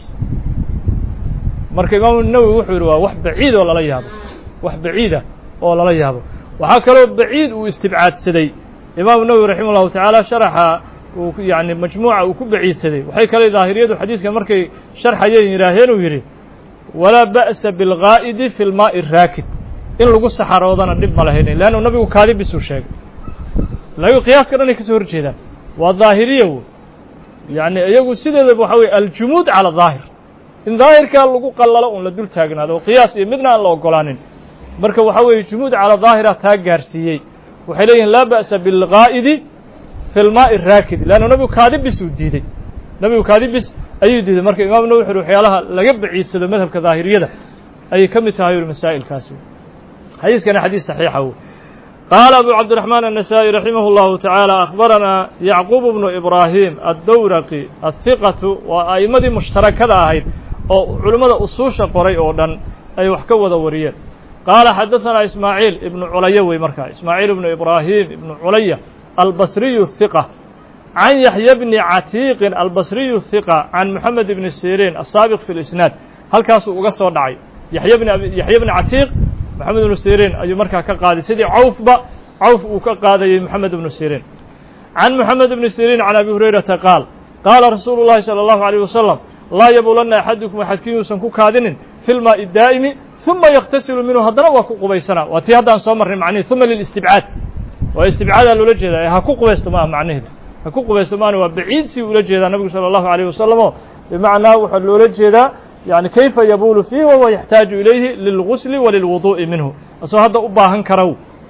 marka imaamu nawowi wuxuu yidhi waa wax baciid oo lala yaabo wax baciida oo lala yaabo waxaa kaloo baciid uu istibcaadsaday imaamu nawowi raximah llahu tacaala sharaxa uu yani majmuuca uu ku baciidsaday waxay kale daahiriyadu xadiidka markay sharxayeen yidhaaheen uu yidhi walaa ba'sa bilgaa'idi fi lmaa'i raakid in lagu saxaroodana dhib ma lahaynin leannu nabigu kaadi bisuu sheegay laakiin qiyaaska dhan ay ka soo hor jeedaan waa daahiriya w yacni iyagu sideedaba waxa weye aljumuud cala daahir in daahirkaa lagu qallalo un la dul taagnaado oo qiyaas iyo midna aan la ogolaanin marka waxa weeye jumuud cala daahira taa gaarsiiyey waxay leeyihin laa ba'sa bilgaa'idi fi lmaa'i raakid leannu nabigu kaadi bis uu diidey nabigu kaadi bis ayuu diiday marka imaamu nawi wuxu waxyaalaha laga baciidsado madhabka daahiriyada ayay ka mid tahay uri masaa'ilkaasi xadiiskana xadiis saxiixa w qaala abu cabdiraxmaan النasaaئي raximah اllahu taعaalى akhbaranaa yacquub bnu ibraahim addowraqi ahiqatu waa a'immadii mushtarakada ahayd oo culimmada usuusha qoray oo dhan ay wax ka wada wariyeen qaala xadaثanaa ismaaciil ibnu culaya wey markaa ismaaciil ibnu ibraahim ibnu culaya albasriyu hiqa can yaxya bni catiiqin albasriyu hiqa can moxamed ibni siriin asaabiq fi lisnaad halkaasuu uga soo dhacay yaxya bni yaxya bni catiiq moxamed ibnu siriin ayuu markaa ka qaaday sidii cawfba cawf uu ka qaadayey moxamed ibnu siriin can moxamed ibni siriin can abi hurayrata qaal qaala rasuulu llahi salى allahu alayh wasalam laa yabuulanna axadukum axadkiin yuusan ku kaadinin fi lmaa'i daa'imi uma yaktasilu minhu haddana waa ku qubaysanaa waa tii haddaan soo marnay macnihi uma lilistibcaad waa istibcaadaa loola jeedaa ha ku qubaysto ma ah macnaheedu ha ku qubaysto maana waa baciid sii ula jeedaa nabigu salى allahu alayh wasalam oo bimacnaa waxaa loola jeedaa yani kayfa yabuulu fiihi wahuwa yaxtaaju ilayhi lilgusli walilwuduu'i minhu asagoo hadda u baahan karow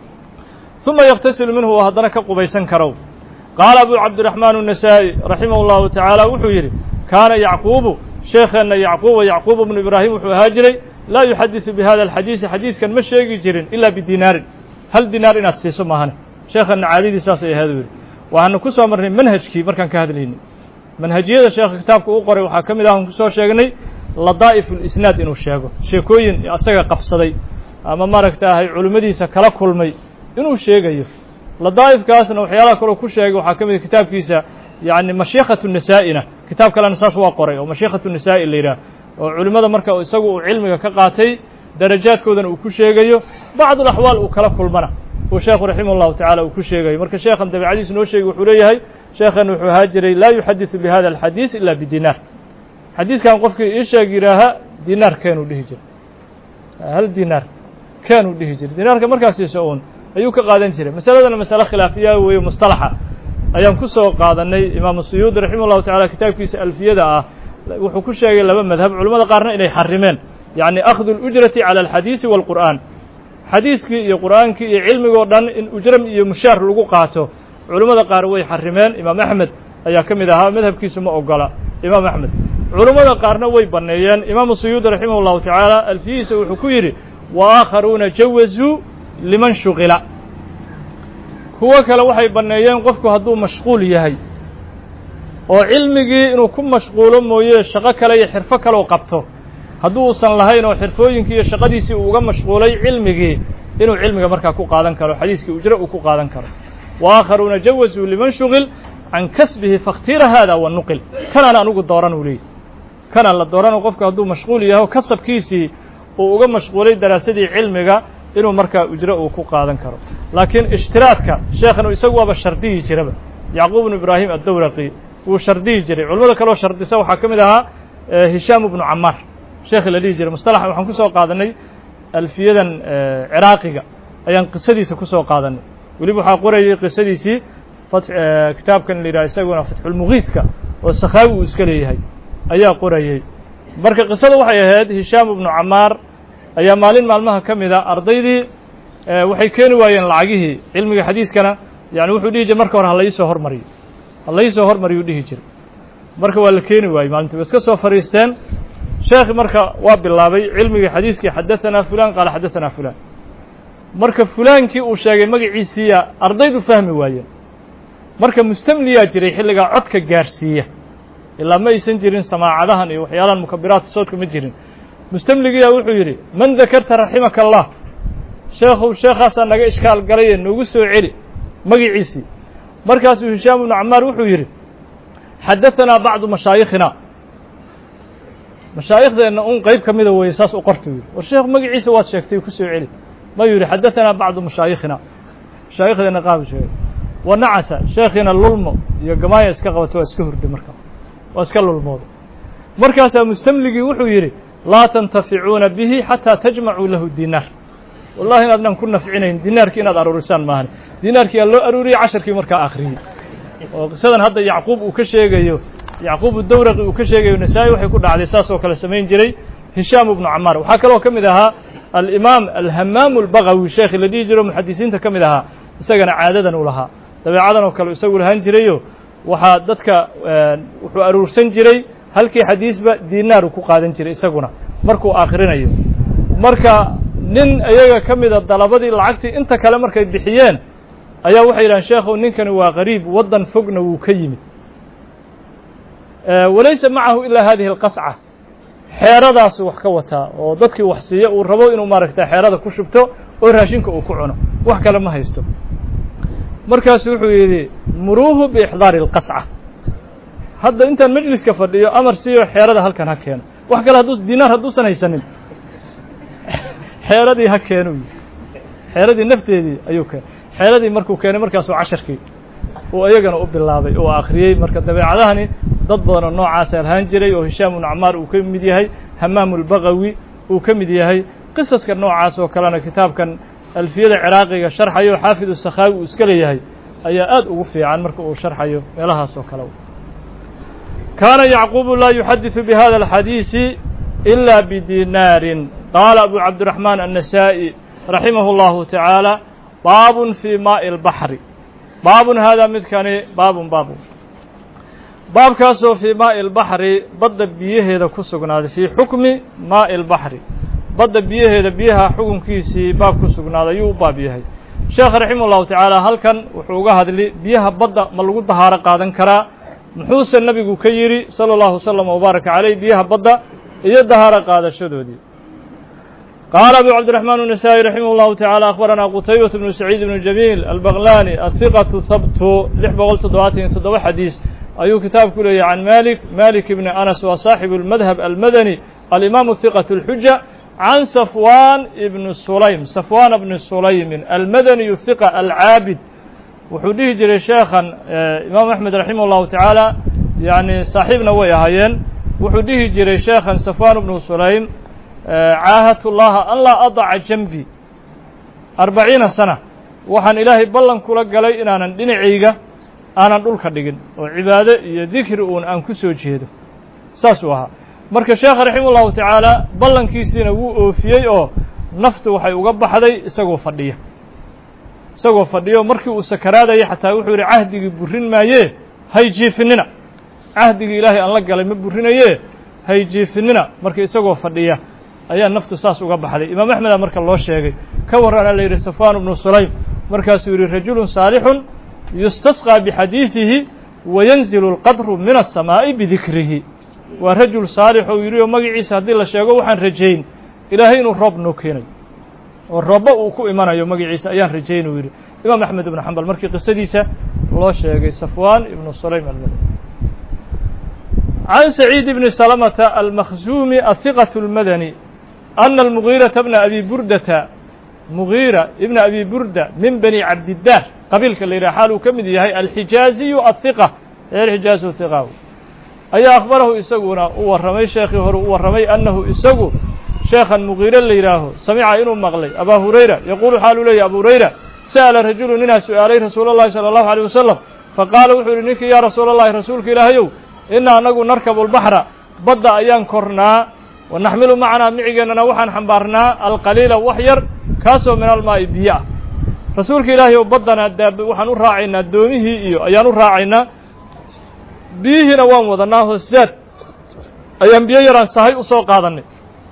uma yaktasilu minhu oo haddana ka qubaysan karow qaala abu cabdiraxmaan النasaaئي raximah اllahu tacaala wuxuu yidhi kaana yacquubu sheekheenna yacquuba yacquub bnu ibraahim wuxuu ahaa jiray laa yuxadiثu bihada alxadiisi xadiiskan ma sheegi jirin ila bidinaarin hal dinaar inaad siiso maahane sheekhanna caadadii saasay ahaad u yidhi waxaanu ku soo marnay manhajkii markaan ka hadlaynay manhajiyada sheekha kitaabka uu qoray waxaa ka mid ah aan kusoo sheegnay ladaa'if ulisnaad inuu sheego sheekooyin asaga qabsaday ama maaragtaahay culimmadiisa kala kulmay inuu sheegayo ladaa'ifkaasna waxyaalaha kaloo ku sheegay waxaa ka mid a kitaabkiisa yacni mashiikhatu nisaa'ina kitaab kalena saas waa qoray oo mashiikhatu nisaa'i la yidhaah oo culimmada marka isagu uu cilmiga ka qaatay darajaadkoodana uu ku sheegayo bacdu alaxwaal uu kala kulmana uu sheekhu raximah llahu tacala uu ku sheegayo marka sheekhan dabicadiis noo sheegay wuxuu leeyahay sheekhan wuxuu ahaa jiray laa yuxadiثu bihada alxadiis ila bidinaar xadiiskan qofkii ii sheeg yidhaaha dinaar keenuu dhihi jiray hal dinaar keenuu dhihi jiray dinaarka markaasiisa uun ayuu ka qaadan jiray masaladana masale khilaafiya weeye mustalaxa ayaan ku soo qaadanay imaamu suyuudi raximah llahu tacala kitaabkiisa alfiyada ah wuxuu ku sheegay laba madhab culamada qaarna inay xarimeen yacni akhdu اlujrati calى alxadiisi wاlqur'an xadiiskii iyo qur'aankii iyo cilmigoo dhan in ujram iyo mushaar lagu qaato culammada qaar way xarimeen imaam axmed ayaa ka mid ahaa madhabkiisu ma ogola imaam axmed culammada qaarna way banneeyeen imaamu suyuudi raximah اllahu tacaala alfiyihiisa wuxuu ku yidhi wa aakharuuna jawazuu liman shuqila kuwo kale waxay banneeyeen qofku hadduu mashquul yahay oo cilmigii inuu ku mashquulo mooye shaqo kale iyo xirfo kaleo qabto hadduu uusan lahayn oo xirfooyinkii iyo shaqadiisii uu uga mashquulay cilmigii inuu cilmiga markaa ku qaadan karo xadiiskii ujro uu ku qaadan karo wa aakharuuna jawazuu liman shugil can kasbihi fakhtira hada wa nuqil kanaan anugu dooran uu leeyahy kanaan la doorano qofku hadduu mashquul yahay oo kasabkiisii uu uga mashquulay daraasadii cilmiga inuu markaa ujro uu ku qaadan karo laakiin ishtiraadka sheekhan isagu waaba shardiyi jiraba yacquub bnu ibraahim addawraqi wuu shardiyi jiray culamada kaleo shardisa waxaa ka mid ahaa hishaam bnu camaar sheekhi la dhihi jiray mustalaxa waxaan ku soo qaadanay alfiyadan ciraaqiga ayaan qisadiisa ku soo qaadanay weliba waxaa qorayay qisadiisii kitaabkan la yidhaha isaguna fatxulmugiidka oo sakhaawi uu iska leeyahay ayaa qorayey marka qisada waxay ahayd hishaam ibnu camaar ayaa maalin maalmaha ka mid a ardaydii waxay keeni waayeen lacagihii cilmiga xadiiskana yani wuxuu dhihi jiray marka hore ha laisoo hormariyo ha laisoo hormariyuu dhihi jiray marka waa la keeni waayey maalintii way iska soo fadhiisteen sheekhi marka waa bilaabay cilmigii xadiiskii xadaثanaa fulan qaala xadaثanaa fulan marka fulaankii uu sheegay magaciisiiya ardaydu fahmi waayeen marka mustamliyaa jiray xilligaa codka gaarsiiya ilaa ma aysan jirin samaacadahan iyo waxyaalahan mukabiraadka soodka ma jirin mustamligiyaa wuxuu yidhi man dakarta raximaka allah sheekhow sheekhaasaa naga ishkaal galaye noogu soo celi magiciisii markaasuu hishaam ibnu camaar wuxuu yidhi xadaثanaa bacdu mashaayikhina mashaaikhdeenna un qeyb ka mida weeye saas u qorta yidhi war sheekh magaciisa waad sheegtay ku soo celi mayuu yidhi xadaثanaa bacdu mashaayikhina mashaaikhdeenna qaab sheegay wa nacasa sheekhiina lulmo iyo gamaaya iska qabato waa iska hurday markaa waa iska lulmooda markaasaa mustamligii wuxuu yidhi laa tantaficuuna bihi xataa tajmacuu lahu dinaar wallahi inaadnan ku nafcinayn dinaarkii inaad aruurisaan maahan dinaarkii aa loo aruuriyey casharkii markaa akhriyey oo qisadan hadda yacquub uu ka sheegayo yacquub dawraqi uu ka sheegayo nasaa-i waxay ku dhacday saas oo kale samayn jiray hishaam ibnu camaar waxaa kaloo ka mid ahaa alimaam alhamaamu albagawi sheekhi la dhihi jiro muxadisiinta ka mid ahaa isagana caadadan u lahaa dabeecadan oo kale isagu lahaan jirayo waxaa dadka wuxuu aruursan jiray halkii xadiisba dinaaru ku qaadan jiray isaguna markuu akhrinayo marka nin iyaga ka mida dalabadii lacagtii inta kale markay bixiyeen ayaa waxay yidhahan sheekhow ninkani waa qariib waddan fogna wuu ka yimid walaysa macahu ilaa hadihi alqasca xeeradaasu wax ka wataa oo dadkii wax siiya uu rabo inuu maaragta xeerada ku shubto oo raashinka uu ku cuno wax kale ma haysto markaasu wuxuu yidhi muruuhu biixdaari اlqasca hadda intaan majliska fadhiyo amar siiyo xeerada halkan ha keeno wax kale hadduu dinaar hadduusan haysanin xeeradii ha keenu xeeradii nafteedii ayuu keenay xeeradii markuu keenay markaasuu casharkii uu iyagana u bilaabay oo akhriyey marka dabeecadahani dad badan oo noocaasa alhaan jiray oo hishaam ibnu camaar uu ka mid yahay hamaamu lbagawi uu ka mid yahay qisaska noocaas oo kalena kitaabkan alfiyada ciraaqiga sharxayo xaafid sakhaawi uu iska leeyahay ayaa aad ugu fiican marka uu sharxayo meelahaas oo kale kaana yacquubu laa yuxadiثu bihada alxadiisi ila bidinaarin qaala abu cabdiraxmaan annasaa'i raximah اllahu tacaala baabun fii maaءi اlbaxri baabun haadaa midkani baabun baabun baabkaasoo fii maaءi اlbaxri badda biyaheeda ku sugnaaday fii xukmi maaءi اlbaxri badda biyaheeda biyaha xukunkiisii baab ku sugnaaday ayuu u baab yahay sheekh raximah ullahu tacaala halkan wuxuu uga hadli biyaha badda ma lagu dahaaro qaadan karaa muxuuse nebigu ka yidhi sala allahu wasalam wabaaraka caleyh biyaha badda iyo dahaaro qaadashadoodii قال أبو عبد الرحمن النسائي رحمه الله تعالى أخبرنا قتيبة بن سعيد بن جميل البغلاني الثقة ثبت لح بغل تضواتين تضوى حديث أيو كتاب كله عن مالك مالك بن أنس وصاحب المذهب المدني الإمام الثقة الحجة عن صفوان بن سليم صفوان بن سليم المدني الثقة العابد وحديه جري شيخا إمام أحمد رحمه الله تعالى يعني صاحبنا ويهايين وحديه جري شيخا صفوان بن سليم caahadtu llaha an laa adaca janbi arbaciina sana waxaan ilaahay ballan kula galay inaanan dhinacayga aanan dhulka dhigin oo cibaado iyo dikri uun aan ku soo jeedo saasuu ahaa marka sheekha raxima ullahu tacaala ballankiisiina wuu oofiyey oo naftu waxay uga baxday isagoo fadhiya isagoo fadhiyo markii uu sakaraadaya xataa wuxuu yidhi cahdigii burrin maayee hay jiifinina cahdigii ilaahay aan la galay ma burrinayee hay jiifinina marka isagoo fadhiya ayaa naftu saas uga baxday imaam axmeda marka loo sheegay ka warrana la yidhi safwan bnu sulaym markaasuu yidhi rajulun saalixun yustasqىa bixadiidihi wayanzilu اlqadru min aلsamaa'i bidikrihi waa rajul saalix ou yidhi oo magaciisa haddii la sheego waxaan rajayn ilaahay inuu roob noo keenayo oo roobba uu ku imanayo magaciisa ayaan rajayn uu yidhi imaam axmed ibnu xambal markii qisadiisa loo sheegay safwan ibnu sulaym almadi can saciid bni salamata almakhzuumi ahiqaة اlmadani ana almugiiraةa bna abi burdata mugiira ibna abi burda min bani cabdidaar qabiilka la yidhaha xaal uu ka mid yahay alxijaaziyu ahiqa reer xijaazu hiqa ayaa akhbarahu isaguna u warramay sheekhii hore u warramay annahu isagu sheekhan mugiire la yidhaaho samica inuu maqlay abaa hurayra yaquulu xaaluu leeyahy abu hurayra sa'ala rajulu ninaa su'aalay rasuula اllahi salى allahu alيyh wasalam faqaala wuxuu yihi ninkii yaa rasuula allahi rasuulka ilaahayow ina anagu narkabu lbaxra badda ayaan kornaa wa naxmilu macanaa micigeennana waxaan xambaarnaa alqaliila wax yar kaasoo min almaa'i biyo ah rasuulka ilaahay ow baddana daab waxaan u raacaynaa doomihii iyo ayaan u raacaynaa biyihiina waan wadanaa hoosaad ayaan biyo yaraan sahay u soo qaadannay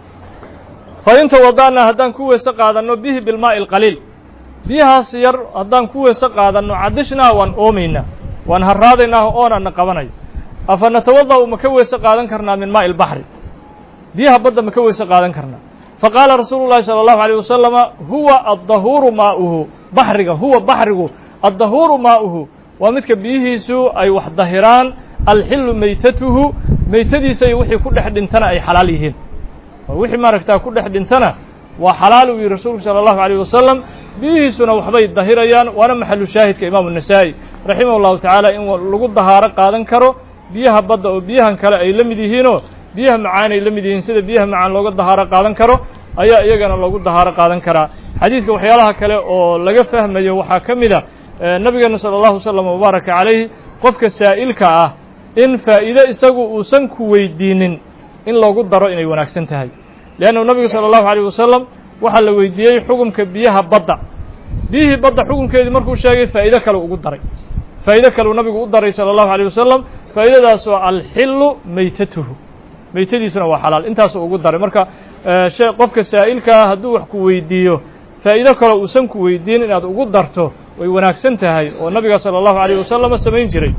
fa in tawada'naa haddaan ku weyse qaadanno bihi bilmaa'i alqaliil biyahaas yar haddaan ku weyse qaadanno cadishnaa waan oomaynaa waan harraadaynaa oonaana qabanayo afa natawada'u ma ka weyse qaadan karnaa min maa'i albaxri biyaha badda ma ka weyse qaadan karnaa faqaala rasuulu llahi salى allahu alيyh wasalama huwa addahuuru maa'uhu baxriga huwa baxrigu addahuuru maa'uhu waa midka biyihiisu ay wax dahiraan alxilu meytatuhu meytadiisa iyo wixii ku dhex dhintana ay xalaal yihiin wixii maaragtaa ku dhex dhintana waa xalaal uu yihi rasuulku salى allahu alيyh wasalam biyihiisuna waxbay dahirayaan waana maxalu shaahidka imaamu الnasaa-i raximah اllahu tacaala in lagu dahaaro qaadan karo biyaha badda oo biyahan kale ay la mid yihiinoo biyaha macaan ay la mid yihiin sida biyaha macaan looga dahaaro qaadan karo ayaa iyagana loogu dahaaro qaadan karaa xadiidka waxyaalaha kale oo laga fahmayo waxaa ka mid a nabigeena salى اllahu wasalam wabaaraka calayhi qofka saa'ilka ah in faa'iide isagu uusan ku weydiinin in loogu daro inay wanaagsan tahay leannahu nabigu salى اllahu alيyh wasalam waxaa la weydiiyey xukumka biyaha badda biyihii badda xukunkeedii markuu sheegay faa'iide kale ugu daray faa'iide kaleu nabigu u daray salى اllahu alيyh wasalam faa'iidadaas oo alxilu meytatuhu meytadiisuna waa xalaal intaasuu ugu daray marka shee qofka saa'ilkaa hadduu wax ku weydiiyo faa'iido kaloo uusan ku weydiin inaad ugu darto way wanaagsan tahay oo nabiga salى اllahu alيyh wasalama samayn jiray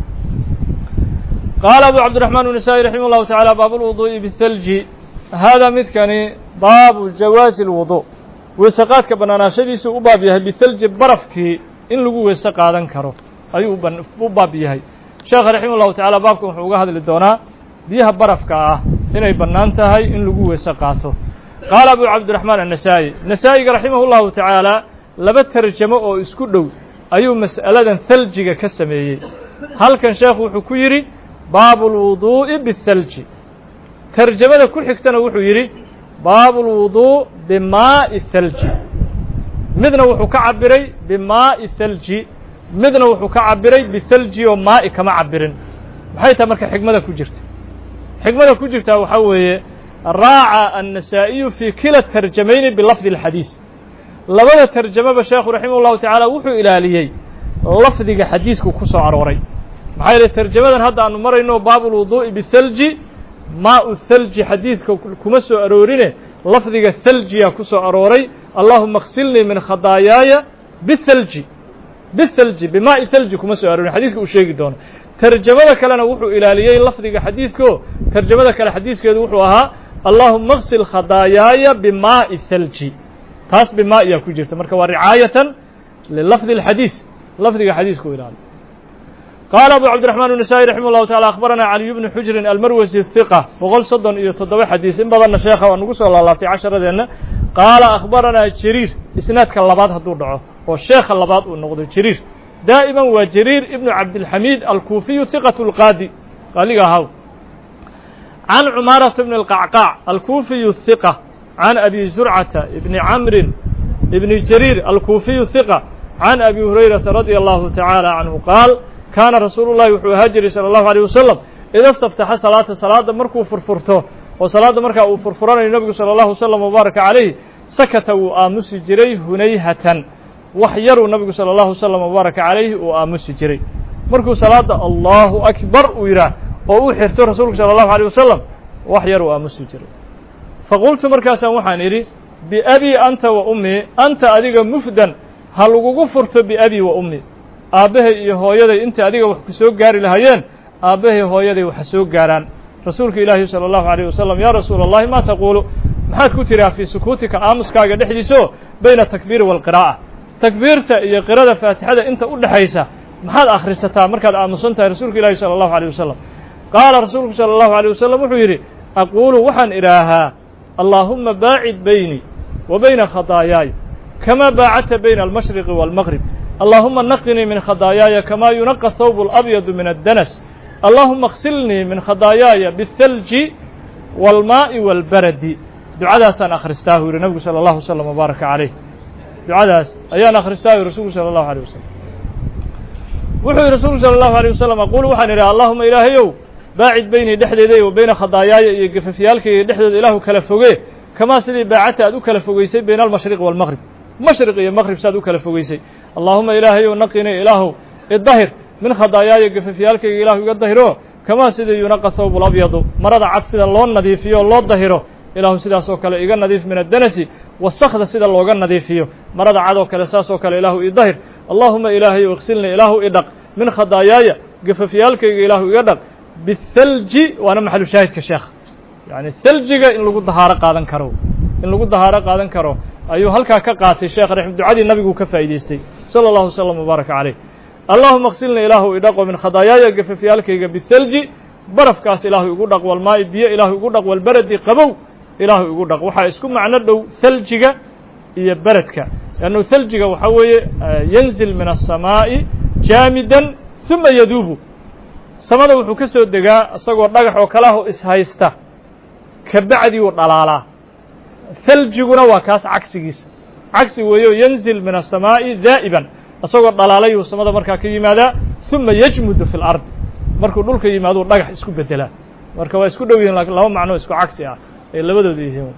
qaala abu cabdiraxmaan النasaaئي raximah اllahu taعalى baab اlwuduءi bالthalji hada midkani baabu jawaazi اlwudu weeseqaadka bannaanaashadiisu u baab yahay bithalji barafkii in lagu weese qaadan karo ayuu u baab yahay sheekha raximah اllahu tacala baabkan wuxuu uga hadli doonaa biyaha barafka ah inay bannaan tahay in lagu weese qaato qaala abu cabdiraxmaan annasaa'i nasaa'iga raximah اllahu tacaala laba tarjamo oo isku dhow ayuu mas'aladan thaljiga ka sameeyey halkan sheekhu wuxuu ku yidhi baabu اlwuduu'i biالthalji tarjamada ku xigtana wuxuu yidhi baabu اlwuduu bimaa'i thalji midna wuxuu ka cabiray bimaa'i thalji midna wuxuu ka cabiray bithalji oo maa'i kama cabirin maxay tahay marka xigmada ku jirta xigmada ku jirtaa waxaa weeye raaca annasaa'iyu fii kila tarjamayni bilafdi اlxadiis labada tarjamaba sheekhu raximah اllahu tacaala wuxuu ilaaliyey lafdiga xadiisku ku soo arooray maxaa yeele tarjamadan hadda aanu marayno baabu اlwuduu'i bithalji maau thalji xadiidka kuma soo aroorine lafdiga thaljiyaa ku soo arooray allahuma aksilnii min khadaayaaya bithalji bithalji bimaa'i thalji kuma soo aroorin xadiiska uu sheegi doono tarjamada kalena wuxuu ilaaliyey lafdiga xadiidko tarjamada kale xadiiskeedu wuxuu ahaa allahuma اغsil khadaayaaya bimaaءi thalji taas bimaa iyaa ku jirta marka waa ricaayatan lilafdi اlxadiis lafdiga xadiiska u ilaali qaala abu cabdiraxmaan النasaaئي raximah اllahu taعala akhbarana caliy bnu xujrin almarwasi hiqa boqol soddon iyo toddoba xadiis in badanna sheekha waa nagu soo laalaabtay casharadeenna qaala akhbaranaa jariir isnaadka labaad hadduu dhaco oo sheekha labaad uu noqdo jariir daa'iman waa jariir ibnu cabdilxamiid alkuufiyu hiqat اlqaadi qaaliga ahaw can cumaarata bni اlqacqaac alkuufiyu hiqa can abi zurcata ibni camrin ibni jariir alkuufiyu hiqa can abi hurayrata radia allahu tacaala canhu qaal kaana rasuulu llahi wuxuu ahaa jiray salى allahu alيyh wasalam ida staftaxa salaata salaadda markuu furfurto oo salaadda markaa uu furfuranayo nebigu salى allahu wasalam wabaaraka calayh sakata wuu aamusi jiray hunayhatan wax yaruu nabigu salى allahu wasalam wabaaraka calayhi uu aamusi jiray markuu salaadda allahu akbar uu yidhaah oo u xirto rasuulku salى allahu alيyh wasalam wax yar uu aamusi jiray faqultu markaasaan waxaan idhi biabii anta wa ummii anta adiga mufdan ha lagugu furto biabii wa ummii aabbahay iyo hooyaday intay adiga wax ku soo gaari lahaayeen aabbahay hooyaday waxa soo gaaraan rasuulka ilaahi salى allahu عalيه wasalam yaa rasuula اllahi ma taquulu maxaad ku tidhaha fii sukuutika aamuskaaga dhexdiisao bayna atakbiiri wاlqiraa'a takbiirta iyo qirada faatixada inta u dhexaysa maxaad akhrisataa markaad aamusan tahay rasuulka ilaahi salى allahu عalيه wasalam qaala rasuulku salى allahu عalيه wasalam wuxuu yidhi aquulu waxaan idhaahaa allaahuma baacid baynii wa bayna khadaayaay kama baacadta bayna almashriqi wاlmaqrib allahuma naqinii min khadaayaaya kama yunaqa thawb اlabyadu min addanas allahuma اksilnii min khadaayaaya biالthalji wاlmaaءi wاlbaradi ducadaasaan akhristaa u yihi nabigu salى اllahu wslam wbaaraka calayh ducadaas ayaan akhristaa u rasuulku salى اllahu alيه wasalam wuxuu yihi rasuulku salى اllahu alيه wasalam aqulu waxaan idhi allahuma ilaahayow baacid beynii dhexdeeda wa beyna khadaayaaya iyo gafafyaalkayga dhexdooda ilaahu kala foge kamaa sidii baacadta aad u kala fogeysay bayna almashriq wاlmaqrib mashriq iyo maqrib saad u kala fogeysay allahuma ilaahayow naqinii ilaahow idahir min khadaayaaya gafafyaalkayga ilahu iga dahiro kamaa sidii yunaqa thawb labyadu marada cad sida loo nadiifiyo o loo dahiro ilaahu sidaas oo kale iga nadiif min addanasi wasakda sida looga nadiifiyo marada cad oo kale saas oo kale ilaahu ii dahir allahuma ilaahayow iksilnii ilaahu idhaq min khadaayaaya gafafyaalkayga ilaahu iga dhaq biالthalji waana maxalu shaahidka sheekh yani thaljiga in lagu dahaaro qaadan karo in lagu dahaaro qaadan karo ayuu halkaa ka qaatay sheekh raxim ducadii nabigu ka faa'idaystay salى اllahu wslam wbaaraka calayh allahuma aksilna ilaahu idhaqo min khadaayaaya gafafyaalkayga biالthalji barafkaas ilaahu igu dhaq walmaa'i biyo ilaahu igu dhaq walberedi qabow ilaahu igu dhaq waxaa isku macno dhow thaljiga iyo beredka lannu thaljiga waxaa weeye yanzil min الsamaa'i jaamidan ثuma yaduubu samada wuxuu ka soo degaa isagoo dhagax oo kalaho ishaysta kabacdii uu dhalaalaa thaljiguna waa kaas cagsigiisa cagsi weeyo yanzil min الsamaa'i daa'iban isagoo dhalaalayuu samada markaa ka yimaadaa ثuma yajmudu fi اlardi markuu dhulka yimaaduu dhagax isku bedelaa marka waa isku dhow yihin lakin laba macno isku cagsi ah ay labadooda yihiin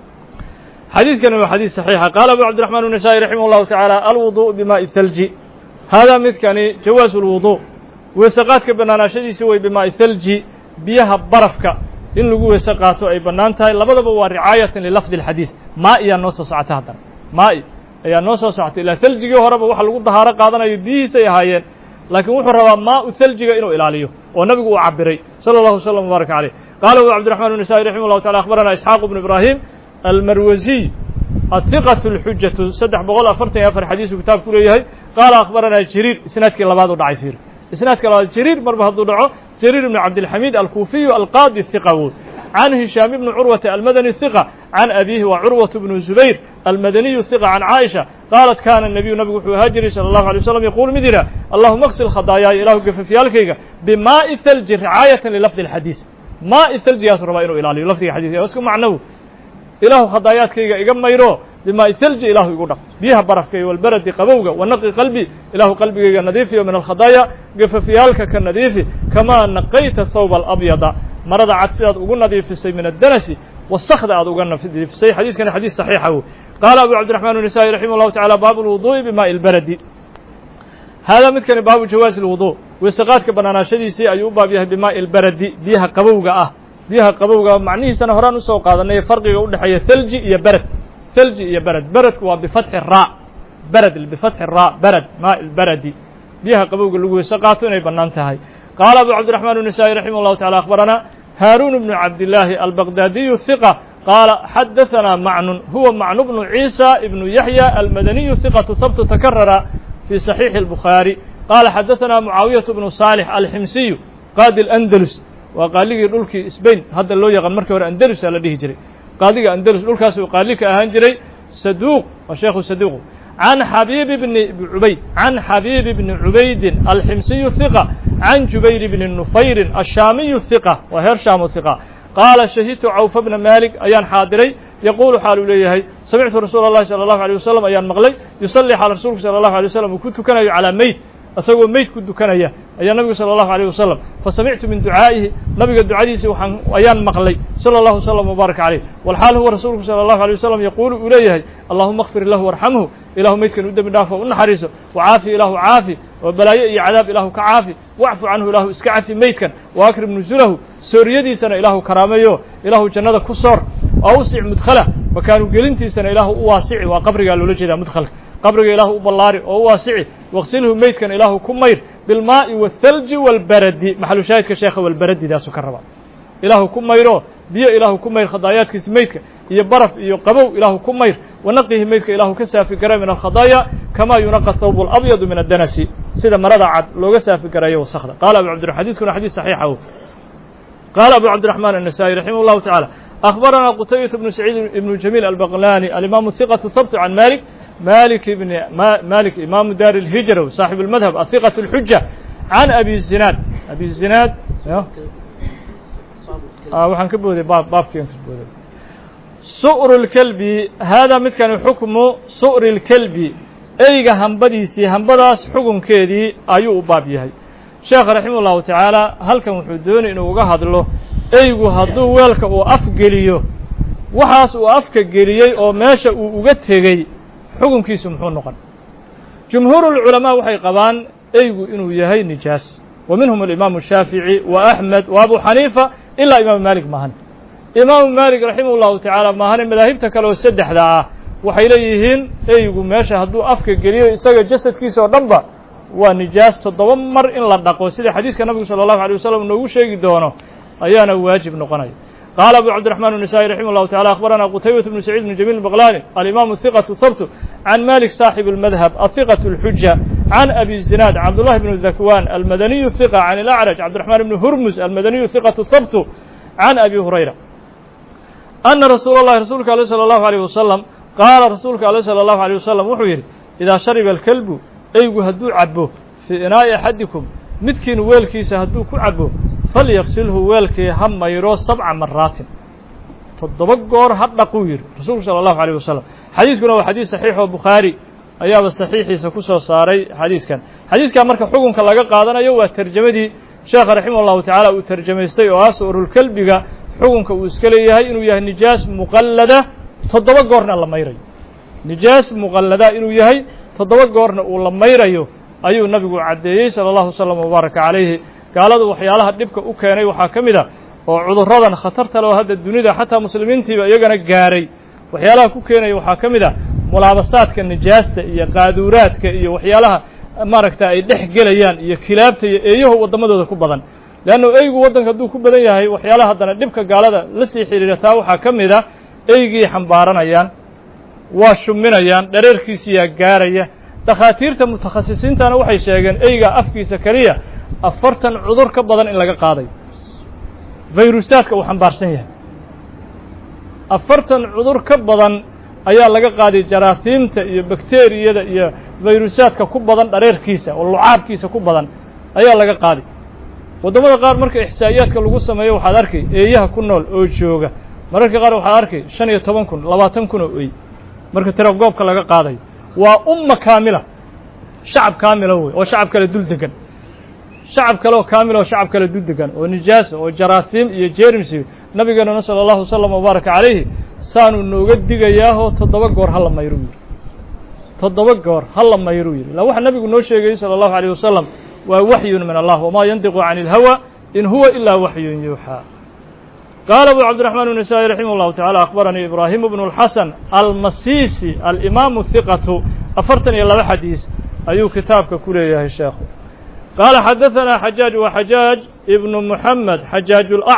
xadiiskani waa xadiis صaxiixa qaala abu cabdiرaحman النasaaئي raximah الlahu taعaalى alwuضuء bimaaءi thalji haadaa midkani jawaaز اlwuضuء weeseqaadka bannaanaashadiisi way bimaa'i thalji biyaha barafka in lagu weese qaato ay bannaan tahay labadaba waa ricaayatan lilafdi اlxadiis maa iyaa noo soo socota haddana maa'i ayaa noo soo socotay ilaa thaljigii horeba waxa lagu dahaaro qaadanayo biyihiisay ahaayeen laakiin wuxuu rabaa maau thaljiga inuu ilaaliyo oo nabigu uu cabiray salى اllahu wslam wbaaraka caleyh qaala abu cabdiraxman النasaaئي raximah llahu taala akhbarana isxaaq bnu ibraahim almarwasiy ahiqaة اlxujatu saddex boqol afartan iyo afar xadiisuu kitaab ku leeyahay qaala akhbarana jariir isnaadkii labaad u dhacay fiir isnaadka labaad jariir marba hadduu dhaco jariir ibn cabdilxamiid alkuufiyu alqaadi hiqa wood can hishaam ibni curwata almadani hiqa can abiihi wa curwat bnu zubayr almadaniyu hiqa can caaisha qaalat kaana nabiyu nabigu wuxuu ahaa jiray salى allahu alay waslam yaquulu mid yidhah allahuma aksil khadaayaaya ilaahu gafafyaalkayga bimaa'i thalji ricaayatan lilafdi اlxadiis maa'i thaljigaasuu rabaa inuu ilaaliyo lafdiga xadiiska isku macnow ilaahu khadaayaadkayga iga mayro bimaa'i thalji ilaahu igu dhaq biyaha barafka iyo walberedi qabowga wanaqi qalbi ilaahu qalbigayga nadiifiyo min alkhadaaya gafafyaalka ka nadiifi kamaa naqayta thawba alabyada marada cad sidaad ugu nadiifisay min addanasi wasakda aad uga nadiifisay xadiiskani xadiis saxiixa wey qaala abu cabdiraxman النasaaئي raximah اllahu tacala baabu اlwuduءi bimaaءi اlberedi haadaa midkani baabu jawaazi اlwudu weeseqaadka bannaanaashadiisii ayuu u baab yahay bimaaءi اlberedi biyaha qabowga ah biyaha qabowga macnihiisana horaan usoo qaadanay farqiga u dhexeeya thalji iyo bered thalji iyo bered beredku waa bifatxi ra bered bifatxi ra bered maaءi اlberedi biyaha qabowga lagu weese qaato inay bannaan tahay qaala abu cabdiraxman النasaaئي raximah اllahu tacala akhbarana haaruun bnu cabdillaahi albaqdaadiyu hiqa qaala xadaثanaa macnun huwa macnu bnu ciisa ibnu yaxya almadaniyu hiqatu habtu takarara fii صaxiixi الbukhaari qaala xadaثanaa mucaawiyaة bnu saalix alximsiyu qaadi اlandalus waa qaaligii dhulkii sbain hadda loo yaqaan markii hore andalusa la dhihi jiray qaadiga andalus dhulkaasuu qaali ka ahaan jiray saduuq waa sheekhu saduuqu can xabiib bni cubayd can xabiib bni cubaydin alximsiyu hiqa can jubayr bni nufayrin ashaamiyu hiqa waa heer shaamu hiqa qaala shahidtu cawfa bna maalik ayaan xaadiray yaquulu xaal uu leeyahay samictu rasuula اllahi salى اllahu alيه wasalam ayaan maqlay yusalli xaal rasuulku salى اllahu alay wasalam uu ku tukanayo calaa meyd isagoo meyd ku dukanaya ayaa nabigu salى اllahu alيه wasalam fasamictu min ducaa'ihi nabiga ducadiisi waxaan ayaan maqlay salى اllahu wslam wbaaraka caleyh walxaal huwa rasuulku salى اllahu alيه wasalam yaquulu uu leeyahay allahuma اkfir lahu warxamhu ilahu meydkan u dembi dhaafo u naxariiso wacaafi ilaahu caafi oo balaayo iyo cadaab ilaahu ka caafi wacfu canhu ilaahu iska cafi meydkan waakrim nusulahu sooriyadiisana ilaahu karaameeyo ilaahu jannada ku soor awsic mudkhalah makaanu gelintiisana ilaahu u waasici waa qabrigaa loola jeedaa mudkhalka qabriga ilaahu u ballaari oo u waasici waqsilhu meydkan ilaahu ku mayr bilmaa'i waathalji waalbaradi maxalu shaahidka sheekha walbaradidaasuu ka rabaa ilaahu ku mayro biyo ilaahu ku mayr khadaayaadkiisa meydka iyo baraf iyo qabow ilaahu ku mayr wanaqihi meydka ilaahu ka saafi gara min alkhadaaya kamaa yunaqa thawb alabyadu min addanasi sida marada cad looga saafi garayo wasakda qaala abu cabdira xadiiskuna xadiis saxiixa qaala abu cabdiraxmaan النasaaئي raximah اllahu taعalى أخبرنا قتيبة بن سعيد بن جميل البغلاني الإمام الثقة الثبت عن مالك مالك بن مالك إمام دار الهجرة صاحب المذهب الثقة الحجة عن أبي الزناد أبي الزناد آه وحن كبودي باب باب كين كبودي سؤر الكلب هذا مثل حكم سؤر الكلب أيغا همبديسي همبداس حكم كيدي أيو باب يهي sheekh raximah ullahu tacaala halkan wuxuu doonay inuu uga hadlo eygu hadduu weelka uu afgeliyo waxaas uu afka geliyey oo meesha uu uga tegey xukunkiisu muxuu noqon jumhuurulculamaa waxay qabaan eygu inuu yahay nijaas wa minhum alimaamu shaafici wa axmed wa abu xaniifa ilaa imaamu maalik maahan imaamu maalik raximah ullahu tacaala maahane madaahibta kale oo saddexda ah waxay leeyihiin eygu meesha hadduu afka geliyo isaga jasadkiisa oo dhan ba waa nijaas toddoba mar in la dhaqo sida xadiiska nabigu salى الlahu عalيه wasalam noogu sheegi doono ayaana waajib noqonaya qaala abu cabdiرaحman النسائي raximah الlahu taعalى أخbarana qtaybaة بن سacيid بن جميل البغlاني الإmam الثiqة ثبت عن malik صاaحب المذهب الثiqة الحuجة عن أbي الزناad cabdاللahi بن ذakوان الmadني الثiقة عن الأعرج cabdiرحman بن hurmز الmadني الثiqة ثبت عن أbي هurayرة أna rasuul الlahi rasuulka alيه slى الlahu عalيه wasalam qaala rasuulka alيه slى الlahu عalيه wasalam wuxuu yidhi إidaa shariba الكلب eygu hadduu cabo fii inaa'i axadikum midkiin weelkiisa hadduu ku cabo falyaqsilhu weelkii ha mayro sabca maraatin toddoba goor ha dhaquu yidhi rasuulku sala allahu alayh wasalam xadiiskuna waa xadiis saxiix oo bukhaari ayaaba saxiixiisa ku soo saaray xadiiskan xadiiskan marka xukunka laga qaadanayo waa terjamadii sheekha raximah allahu tacaala uu terjamaystay oo ah suurulkelbiga xukunka uu iska leeyahay inuu yahay nijaas muqallada toddoba goorna la mayrayo nijaas muqallada inuu yahay toddoba goorna uu la mayrayo ayuu nabigu caddeeyey sala allahu wasalam wabaaraka calayhi gaaladu waxyaalaha dhibka u keenay waxaa ka mid a oo cudurradan khatarta leo hadda dunida xataa muslimiintiiba iyagana gaaray waxyaalaha ku keenaya waxaa ka mid a mulaabasaadka nijaasta iyo qaaduuraadka iyo waxyaalaha maaragta ay dhex gelayaan iyo kilaabta iyo eeyahu waddamadooda ku badan leannu eygu waddanka hadduu ku badan yahay waxyaalaha haddana dhibka gaalada la sii xidhiira taa waxaa ka mid a eygii xambaaranayaan waa shuminayaan dhareerkiisiyaa gaaraya dakhaatiirta mutakhasisiintana waxay sheegeen eyga afkiisa keliya afartan cudur ka badan in laga qaadayo fayrusaadka uu xambaarsan yahay afartan cudur ka badan ayaa laga qaaday jaraasiimta iyo bakteriyada iyo fayrusaadka ku badan dhareerkiisa oo lucaabkiisa ku badan ayaa laga qaaday waddamada qaar marka ixsaa'iyaadka lagu sameeyo waxaad arkay eeyaha ku nool oo jooga mararka qaar waxaad arkay shan iyo toban kun labaatan kun oo ey marka tiragoobka laga qaadayo waa umma kaamila shacab kaamila wey oo shacab kale dul degan shacab kale oo kaamila oo shacab kale dul degan oo nijaasa oo jaraasiim iyo jerimsi nabigeenuna sala allahu wasalam wabaaraka calayhi saanuu nooga digayaahoo toddoba goor ha la mayru yidhi toddoba goor ha la mayru yidhi la waxa nabigu noo sheegayey sala allahu alayh wasalam waa waxyun min allah wamaa yandiqu cani ilhawa in huwa ilaa waxyun yuuxaa qaala abu cabdiraxmaan النasaaئي raximah اllahu taعalى akhbaranii ibraahim bnu اlxasan almasiisi alimaamu hiqatu afartan iyo laba xadiis ayuu kitaabka ku leeyahay sheekhu qaala xadaثanaa xajaaj wa xajaaj ibnu muxamed xajaaj اlأcwar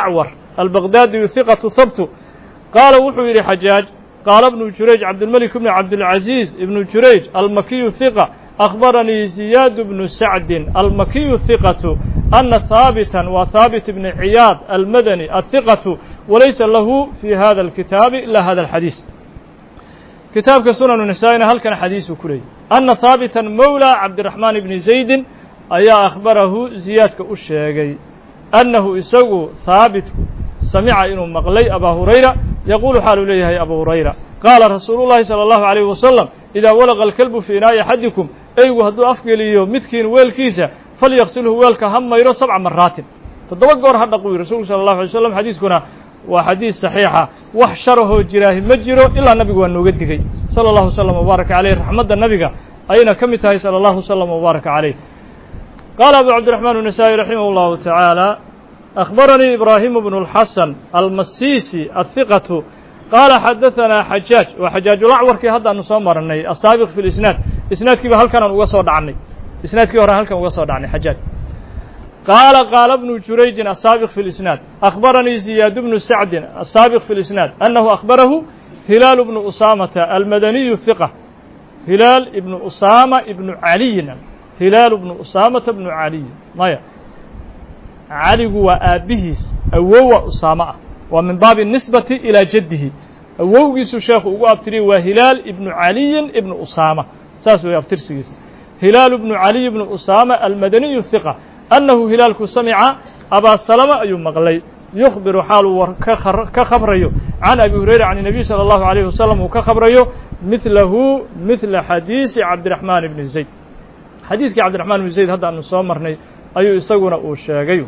albaqdaadiyu hiqatu habtu qaala wuxuu yidhi xajaaj qaala ibnu jurayj cabdilmelik bni cabdilcaziiz ibnu jurayj almakiyu hiqa akhbaranii ziyaad bnu sacdin almakiyu hiqatu ana haabitan waa haabit bni ciyaad almadani athiqatu walaysa lahu fi hada alkitaabi ila hada alxadiis kitaabka sunanu nisaa-ina halkan xadiisuu ku leeyay ana haabitan mowla cabdiraxmaan ibni zaydin ayaa akhbarahu ziyaadka u sheegay annahu isagu haabitku samica inuu maqlay abaa hurayra yaquulu xaaluu leeyahay abu hurayra qaala rasuulu llahi salى allahu alayh wasalam idaa walaqa alkalbu fii inaa'i axadikum eygu hadduu afgeliyo midkiin weelkiisa falyaqsilhu weelka ha mayro sabca maraatin toddoba goor ha dhaqu yiri rasuulku sala allahu alay slam xadiiskuna waa xadiis saxiixa wax sharahoo jiraahi ma jiro ilaa nabigu waa nooga digay sala allahu wasalam wabaaraka caleyh raxmadda nabiga ayayna ka mid tahay sala allahu wasalam wabaaraka caleyh qaala abu cabdiraxmaan النasaaئي raximah اllahu taعaalى akhbaranii ibraahimu bnu اlxasan almasiisi ahiqatu qaala xadaثanaa xajaaj waa xajaajulacwarkii haddaanu soo marnay asaabiq fi lisnaad isnaadkiiba halkanaan uga soo dhacnay isnaadkii hore halkan uga soo dhacnay xajaaj qaala qaala bnu jurayjin asaabiq fi lisnaad akhbaranii ziyaad bnu sacdin asaabiq fi lisnaad annahu akhbarahu hilaalu bnu usaamata almadaniyu hiqa hilaal ibnu usaama ibnu caliyin hilaal bnu usaamata bnu caliy maya caligu waa aabbihiis awowa usaamo ah waa min baabi nisbati ilaa jaddihi awowgiisuu sheekhu ugu abtiriyay waa hilaal ibnu caliyin ibnu usaama saas weeye abtirsigiisa hilaal bnu caliy bnu usaama almadaniyu hiqa annahu hilaalku samica abaa salama ayuu maqlay yukhbiru xaaluu war ka khabrayo can abi hurayra can الnabiy salى اllahu عalayh wasalam uu ka khabrayo midlahu midla xadiisi cabdiraxmaan ibni zayd xadiiskii cabdiraxmaan ibni zayd hadda aanu soo marnay ayuu isaguna uu sheegay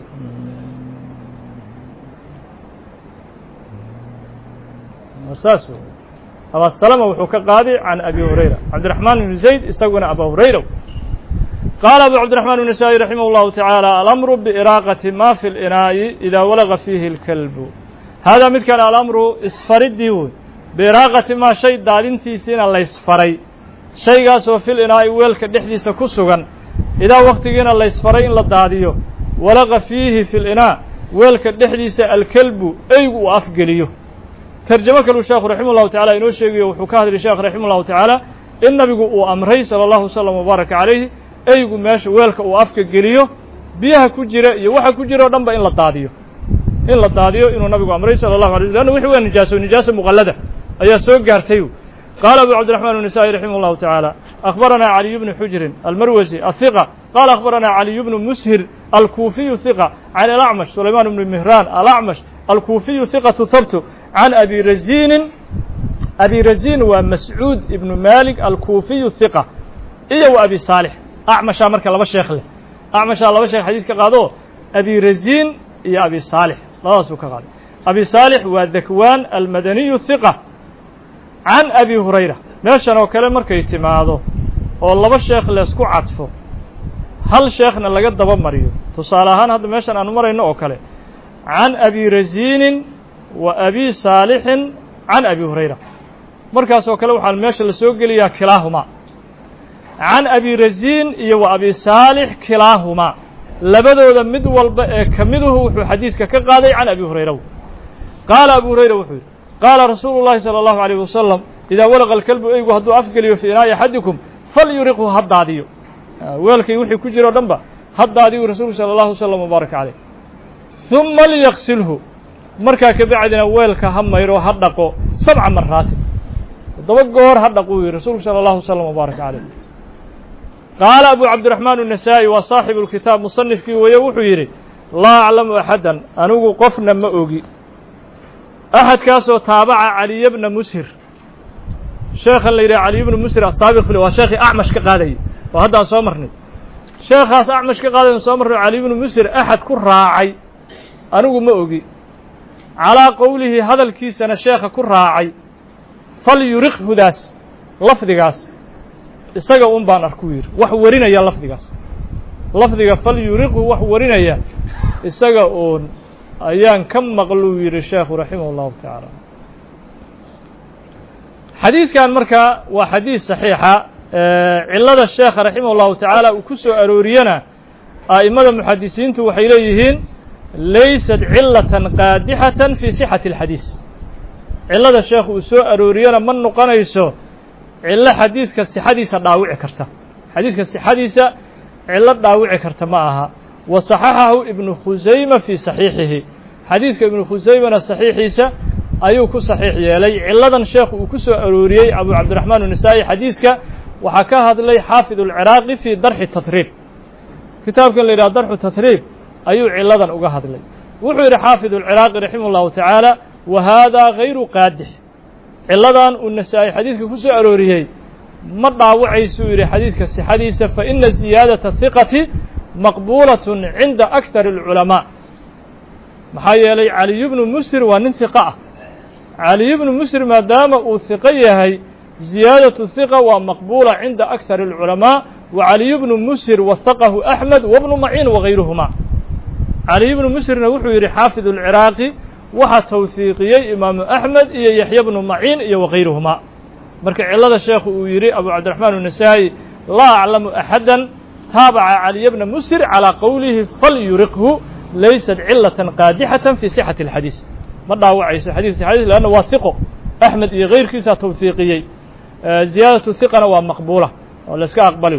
saas w abaa salama wuxuu ka qaaday can abi hurayra cabdiraxmaan ibni zayd isaguna aba hurayra qaala abu cabdiraxmaan النasaaئي raximah اllahu taعaalى alamru biiraaqati ma fi اlinaa'i idaa walaga fiihi اlkalbu haadaa midkan alamru isfaridii wey biiraaqati maa shay daadintiisiina laysfaray shaygaasoo fil inaa'i weelka dhexdiisa ku sugan idaa wakhtigiina laysfaray in la daadiyo walaqa fiihi fil inaa weelka dhexdiisa alkelbu eygu uu afgeliyo terjamo kaluu sheekhu raximah llahu tacala inoo sheegayo wuxuu ka hadlay sheekh raximah llahu tacaala in nabigu uu amray sala allahu wasalam wabaaraka calayhi eygu meesha weelka uu afka geliyo biyaha ku jira iyo waxa ku jira o dhan ba in la daadiyo in la daadiyo inuu nabigu amray sala allahu alay sl anna wixi waa nijaaso nijaasa muqallada ayaa soo gaartay qaala abu cabdiraxmaan النasaaئي raximah اllahu taعaalى akhbaranaa caliy bnu xujrin almarwasi ahiqa qaala akhbaranaa caliy bnu mushir alkuufiyu hiqa can alacmash sulaymaan bnu mihraan alacmash alkuufiyu hiqatu habtu can abi razinin abi razin waa mascuud ibnu malik alkuufiyu hiqa iyo wa abi saalix acmashaa marka laba sheekh leh acmashaa laba sheekh xadiis ka qaado abi razin iyo abi saalix labadaasuu ka qaaday abi saalix waa dakwaan almadaniyu hiqa can abi hurayra meeshan oo kale markay timaado oo laba sheekh leesku cadfo hal sheekhna laga daba mariyo tusaale ahaan hadda meeshan aanu marayno oo kale can abi razinin wa abi saalixin can abi hurayra markaas oo kale waxaa meesha la soo geliyaa kilaahumaa can abi razin iyo wa abi saalix kilaahumaa labadooda mid walba ee ka miduhu wuxuu xadiiska ka qaaday can abi hurayra qaala abu hurayra wuxuu yidhi qaala rasuulu llahi salى allahu alayh wasalam idaa walaqa alkalbu eygu hadduu afgeliyo fii inaa'i axadikum falyuriqhu ha daadiyo weelkay wixii ku jiro o dhan ba ha daadiyu rasuulku sala allahu wasalam wbaaraka caleyh huma liyaqsilhu markaa kabacdina weelka ha mayro ha dhaqo sabca maraatin toddoba goor ha dhaquu yihi rasuulku sala allahu wasalam wbaaraka caleyh qaala abu cabdiraxmaan النasaaئي waa saaxibu lkitaab musanifkii weeye wuxuu yidhi laa aclamu axadan anigu qofna ma ogi axadkaasoo taabaca caliya bna mushir sheekhan la yidhaha caliy bna mushir asaabiq fil waa sheekhii acmash ka qaadayay oo haddaan soo marnay sheekhaas acmash ka qaadayan soo marnay caliy bnu mushir axad ku raacay anigu ma ogi calaa qowlihi hadalkiisana sheekha ku raacay falyuriq hudaas lafdigaas isaga un baan arku yidhi wax warinaya lafdigaas lafdiga falyuriqhu wax warinaya isaga uun ayaan ka maqluu yidhi sheekhu raximah اllahu tacaala xadiidkan marka waa xadiis saxiixa cilada sheekha raximah اllahu tacaala uu ku soo arooriyana a'imada muxadisiintu waxay leeyihiin laysat cilatan qaadixatan fii sixati alxadiis cillada sheekhu uu soo arooriyana ma noqonayso cillo xadiiska sixadiisa dhaawici karta xadiiska sixadiisa cillo dhaawici karta ma aha wa saxaxahu ibnu khusayma fii saxiixihi xadiiska ibnu khusaymana saxiixiisa ayuu ku saxiix yeelay cilladan sheekhu uu ku soo arooriyey abu cabdiraxmaan unisaa'i xadiiska waxaa ka hadlay xaafid alciraaqi fii darxi tatriib kitaabkan la yidhaha darxu tatriib ayuu cilladan uga hadlay wuxuu yidhi xaafid alciraaqi raximah ullahu tacaala wa haadaa hayru qaadix cilladan uu nasaa-i xadiiska ku soo arooriyey ma dhaawacaysuu yidhi xadiiska sixadiisa fa ina ziyaadata hiqati maqbuulatun cinda aktar alculamaa maxaa yeelay caliyu bnu musir waa nin hiqa ah caliyu bnu musir maadaama uu hiqo yahay ziyaadatu hiqa waa maqbuula cinda aktar alculamaa wa caliyu bnu musir wahaqahu axmed wabnu maciin wagayruhuma caliyu bnu musirna wuxuu yidhi xaafid alciraaqi waxaa tawhiiqiyey imaamu axmed iyo yaxya bnu maciin iyo wagayruhuma marka cillada sheekhu uu yidhi abu cabdiraxmaan unasaa'i laa aclamu axada taabaca caliya bna musir calىa qowlihi falyuriqhu laysat cilatan qaadixatan fii sixati alxadiis ma dhaawacayso xadiis sixadiis leanna waa hiqo axmed iyo kayrkiisaa tawhiiqiyey ziyaadatu hiqana waa maqbuula oo la iska aqbali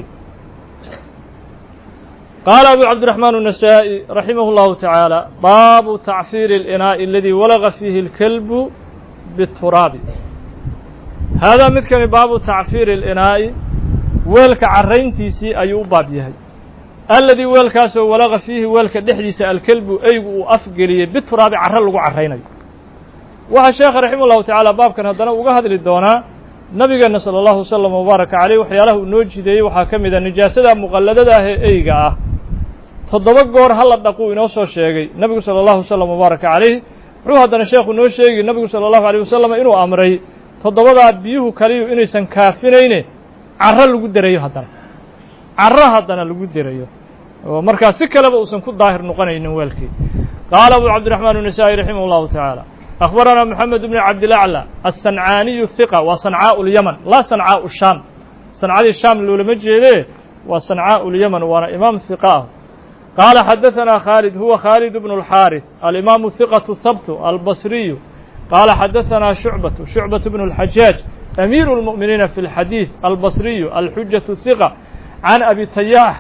qaala abu cabdiraxmaan النasaaئي raximah اllahu taعaalى baabu tacfiiri اlinaaءi aladii walaga fiihi اlkelbu bituraabi haadaa midkani baabu tacfiiri اlinaa'i weelka carrayntiisii ayuu u baab yahay aladii weelkaasoo walaga fiihi weelka dhexdiisa alkelbu eygu uu afgeliyey bituraabi carro lagu carraynayo waxaa sheekha raximah ullahu tacaala baabkan haddana uga hadli doonaa nabigeenna sala allahu wasalam wabaaraka caleyh waxyaalaha uu noo jideeyey waxaa ka mid a nijaasada muqalladada ah ee eyga ah toddoba goor hala dhaquu inoo soo sheegay nebigu sala allahu wasalam wabaaraka caleyh wuxuu haddana sheekhu noo sheegi nebigu sala allahu aleyh wasalam inuu amray toddobadaa biyuhu kaliyu inaysan kaafinayne carro lagu derayo haddana carro haddana lagu derayo oo markaa si kaleba uusan ku daahir noqonaynin weelkii qaala abu cabdiraxmaan النasaaئي raximah اllahu taعaalى أخبرنا محمد بن عبد الأعلى الصنعاني الثقة وصنعاء اليمن لا صنعاء الشام صنعاء الشام لولما جيده وصنعاء اليمن وانا إمام ثقة قال حدثنا خالد هو خالد بن الحارث الإمام الثقة الثبت البصري قال حدثنا شعبة شعبة بن الحجاج أمير المؤمنين في الحديث البصري الحجة الثقة عن أبي تياح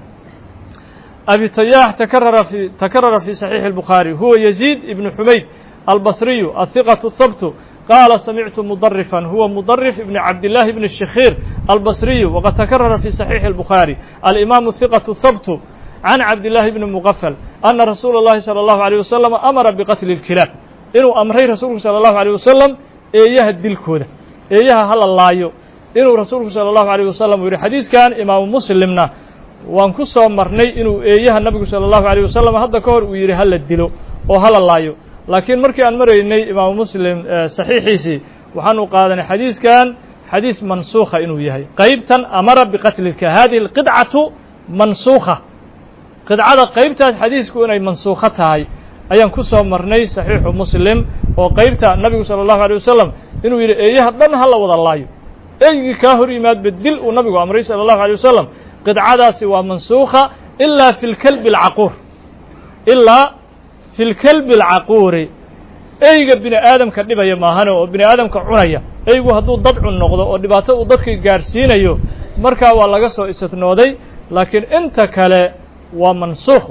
أبي تياح تكرر في تكرر في صحيح البخاري هو يزيد بن حميد البصري الثقة الثبت قال سمعت مضرفا هو مضرف ابن عبد الله بن الشخير البصري وقد تكرر في صحيح البخاري الإمام الثقة الثبت عن عبد الله بن مغفل أن رسول الله صلى الله عليه وسلم أمر بقتل الكلاب إنه أمري رسول صلى الله عليه وسلم إياه الدلكودة إياه هل الله inuu rasuulku salى الlahu عalيه wasalam uu yihi xadiiskan imaamu muslimna waan ku soo marnay inuu eeyaha nabigu salى الlahu عalيه wasalam hadda ka hor uu yidhi hala dilo oo hala laayo laakiin markii aan maraynay imaamu muslim saxiixiisii waxaanu qaadanay xadiiskan xadiis mansuukha inuu yahay qeybtan amara biqatlika hadihi اlqidcatu mansuukha qidcada qeybtaas xadiisku inay mansuukho tahay ayaan ku soo marnay saxiixu muslim oo qeybta nabigu salى الlahu عalيه wasalam inuu yidhi eeyaha dhan hala wada laayo eygii kaa hor yimaadba dil uu nabigu amray salى الlahu عalيه wasalam qidcadaasi waa mansuukha ilaa fi lkelbi اlcaquur ilaa fi lkelbi اlcaquuri eyga bini aadamka dhibaya maahane oo bini aadamka cunaya eygu hadduu dad cun noqdo oo dhibaato uu dadka gaarsiinayo markaa waa laga soo istinooday laakiin inta kale waa mansuukh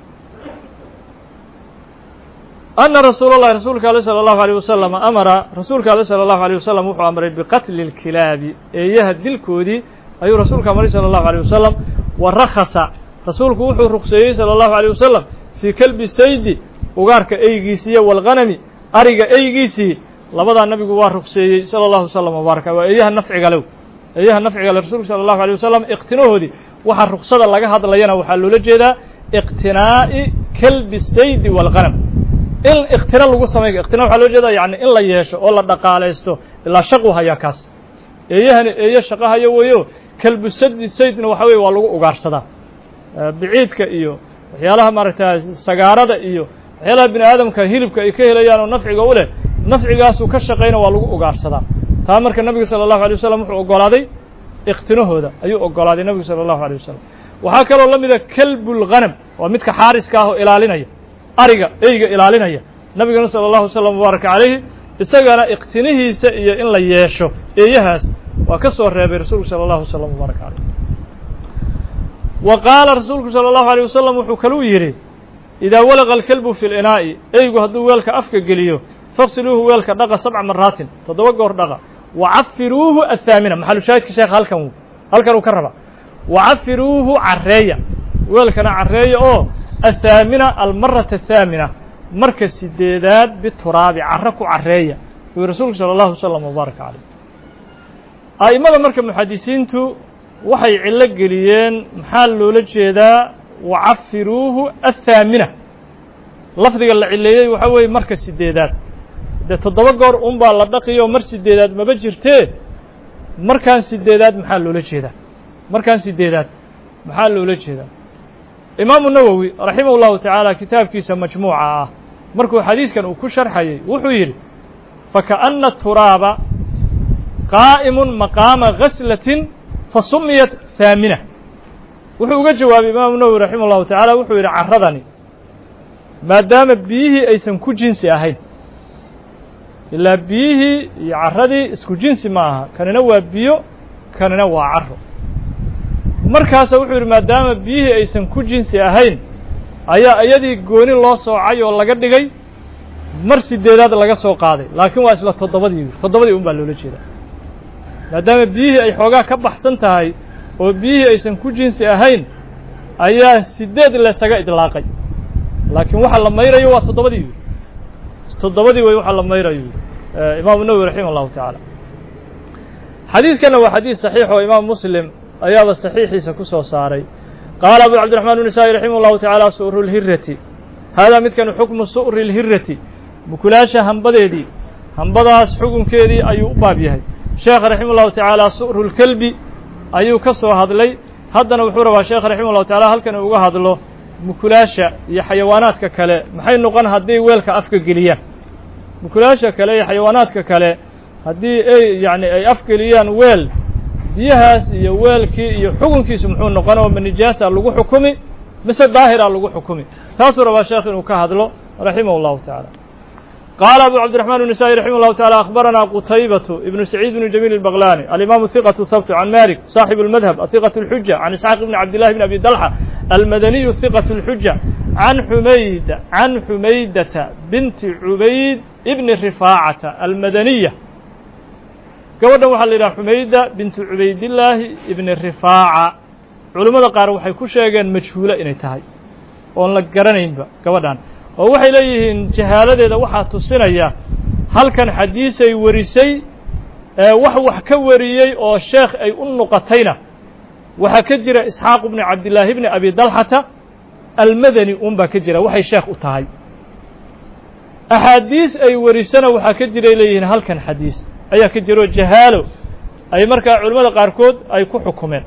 ana rasuul اllahi rasuulka ale salى الlahu عalيه wasalam amara rasuulka ale salى الlahu عalيه wasalam wuxuu amray biqatli اlkilaabi eeyaha dilkoodii ayuu rasuulka amray salى الlahu عalيه wasalam wa rakhasa rasuulku wuxuu rukseeyey salى الlahu عalيه wasalam fii kelbi saydi ugaarka eygiisiiyo walghanami ariga eygiisii labadaa nabigu waa rukseeyey salى الlahu wslam wbaaraka waa eeyaha nafciga lew eeyaha nafciga le rasuulku salى الlahu عalيه wasalam iqtinahoodii waxa ruksada laga hadlayana waxaa loola jeedaa iqtinaa'i kelbi saydi walghanam in ikhtina lagu samay ikhtina waxaa loo jeeda yani in la yeesho oo la dhaqaalaysto ilaa shaqu hayaa kaas eeyahani eeyo shaqo hayo weeyo kalbusadi saydna waxa weye waa lagu ugaarsadaa biciidka iyo waxyaalaha maaragta sagaarada iyo waxyaalaha bini aadamka hilibka ay ka helayaan oo nafciga u leh nafcigaasuu ka shaqayna waa lagu ugaarsadaa taa marka nabiga salى الlahu alيه wasalam wuxuu ogolaaday ikhtinahooda ayuu ogolaaday nabigu salى الlahu alيه wasalam waxaa kaloo la mida kelbulghanam waa midka xaariska ah oo ilaalinaya ariga eyga ilaalinaya nabigana sala allahu wasalam mubaaraka calayhi isagana iqtinihiisa iyo in la yeesho eeyahaas waa ka soo reebay rasuulku sala allahu wasalam mubaaraka calayh wa qaala rasuulku sala allahu alيyh wasalam wuxuu kaluu yidhi idaa walaqa alkelbu fi linaa'i eygu hadduu weelka afka geliyo faqsiluuhu weelka dhaqa sabca maraatin toddoba goor dhaqa wacafiruuhu athaamina maxalu shaahidka sheekha halkan halkan uu ka raba wacafiruuhu carreeya weelkana carreeya oo athaamina almarata athaamina marka sideedaad bituraabi carro ku carreeya uu rasuulku sala allahu wasalam mubaaraka calayh a'immada marka muxadisiintu waxay cillo geliyeen maxaa loola jeedaa wacafiruuhu athaamina lafdiga la cileeyey waxaa weeye marka sideedaad dee toddoba goor un baa la dhaqiyo mar sideedaad maba jirtee markaan sideedaad maxaa loola jeedaa markaan sideedaad maxaa loola jeedaa imaamu nawowi raximah ullahu tacaala kitaabkiisa majmuuca ah markuu xadiiskan uu ku sharxayay wuxuu yidhi fakaأna turaaba qaa'imun maqaama ghaslatin fasumiyat haamina wuxuu uga jawaabay imaamu nawowi raximah ullahu tacaala wuxuu yidhi carradani maadaama biyihii aysan ku jinsi ahayn ilaa biyihii iyo carradii isku jinsi ma aha kanina waa biyo kanina waa carro markaasa wuxuu yidhi maadaama biyihii aysan ku jinsi ahayn ayaa iyadii gooni loo soocay oo laga dhigay mar sideedaad laga soo qaaday laakiin waa isla toddobadii toddobadii un baa loola jeedaa maadaama biyihii ay xoogaa ka baxsan tahay oo biyihii aysan ku jinsi ahayn ayaa sideed laysaga idlaaqay laakiin waxa la mayrayo waa toddobadii yidhi toddobadii wey waxa la mayrayo yidhi imaamu nawowi raximah allahu tacaala xadiiskana waa xadiis saxiix oo imaam muslim ayaaba saxiixiisa ku soo saaray qaala abu cabdiraxmaan النisaa'i raximah اllahu tacaala su'ru اlhirati haadaa midkan xukmu su'ri اlhirati mukulaasha hambadeedii hambadaas xukunkeedii ayuu u baab yahay sheekh raximah اllahu tacaala su'ru اlkelbi ayuu ka soo hadlay haddana wuxuu rabaa sheekh raximah اllahu tacala halkan uu uga hadlo mukulaasha iyo xayawaanaadka kale maxay noqon hadday weelka afka geliyaan mukulaasha kale iyo xayawaanaadka kale haddii ay yani ay afgeliyaan weel biyahaas iyo weelkii iyo xukunkiisu muxuu noqon oo ma nijaasa lagu xukumi mise daahira lagu xukumi taasuu rabaa sheekh inuu ka hadlo raximah اllahu taعala qaala abu cabdiraxman النisaa'i raximah اllahu taعala akhbarana qutaybatu ibnu saciid bnu jamiil الbaglani alimaamu hiqatu habtu can malik saaxibu اlmadhab ahiqaة اlxuja can isxaaq bni cabdillahi bn abi dalxa almadaniyu hiqaة اlxuja can xumayda can xumaydata binti cubayd ibni rifaacata almadaniya gabadhan waxaa la yidhaha xumayda bintu cubaydillaahi ibni rifaaca culimmada qaar waxay ku sheegeen majhuulo inay tahay oon la garanaynba gabadhan oo waxay leeyihiin jahaaladeeda waxaa tusinaya halkan xadiisay warisay wax wax ka wariyey oo sheekh ay u noqotayna waxaa ka jira isxaaq bni cabdillaahi bni abi dalxata almadani un baa ka jira waxay sheekh u tahay axaadiis ay warisana waxaa ka jiray leeyihiin halkan xadiis ayaa ka jiro jahaalo ay markaa culimmada qaarkood ay ku xukumeen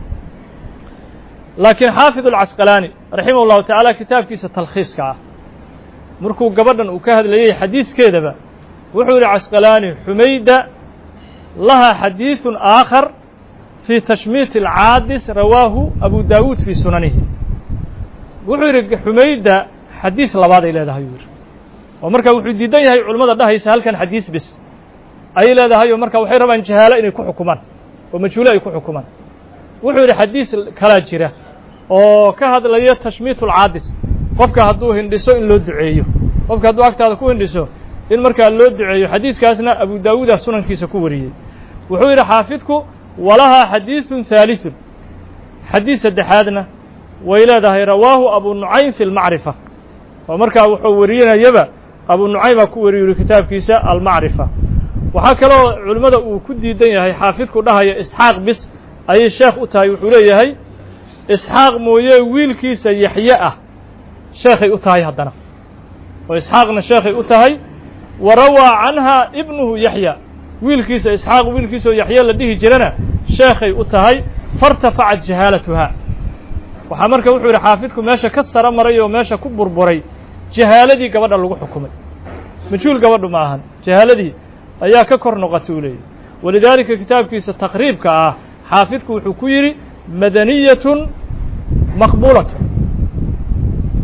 laakiin xaafid alcasqalaani raximah ullahu tacaala kitaabkiisa talkhiiska ah markuu gabadhan uu ka hadlayey xadiiskeedaba wuxuu yihi casqalaani xumayda lahaa xadiiثun aakhar fii tashmiit alcaadis rawaahu abu daawuud fii sunanihi wuxuu yidhi xumayda xadiis labaaday leedahay yuu yidhi oo marka wuxuu diidan yahay culimmada dhahaysa halkan xadiis bis ayay leedahay oo marka waxay rabaan jahaalo inay ku xukumaan oo majhuulo ay ku xukumaan wuxuu yidhi xadiis kalaa jira oo ka hadlaya tashmiit ulcaadis qofka hadduu hindhiso in loo duceeyo qofka hadduu agtaada ku hindhiso in markaa loo duceeyo xadiiskaasna abu daawuuda sunankiisa ku wariyey wuxuu yidhi xaafidku walahaa xadiiثun haaliثun xadiis saddexaadna way leedahay rawaahu abu nucaym fi اlmacrifa oo markaa wuxuu warinayaba abu nucaymaa ku wariyu yihi kitaabkiisa almacrifa waxaa kaloo culimmada uu ku diidan yahay xaafidku dhahaya isxaaq bis ayay sheekh u tahay wuxuu leeyahay isxaaq mooye wiilkiisa yaxye ah sheekhay u tahay haddana oo isxaaqna sheekhay u tahay wa rawaa canha ibnuhu yaxya wiilkiisa isxaaq wiilkiisaoo yaxye la dhihi jirana sheekhay u tahay fairtafacat jahaalatuha waxaa marka wuxuu yidhi xaafidku meesha ka saro maray oo meesha ku burburay jahaaladii gabadha lagu xukumay majhuul gabadhu ma ahan jahaaladii ayaa ka kor noqotay uu leeyahy walidaalika kitaabkiisa taqriibka ah xaafidku wuxuu ku yidhi madaniyatun maqbuulatun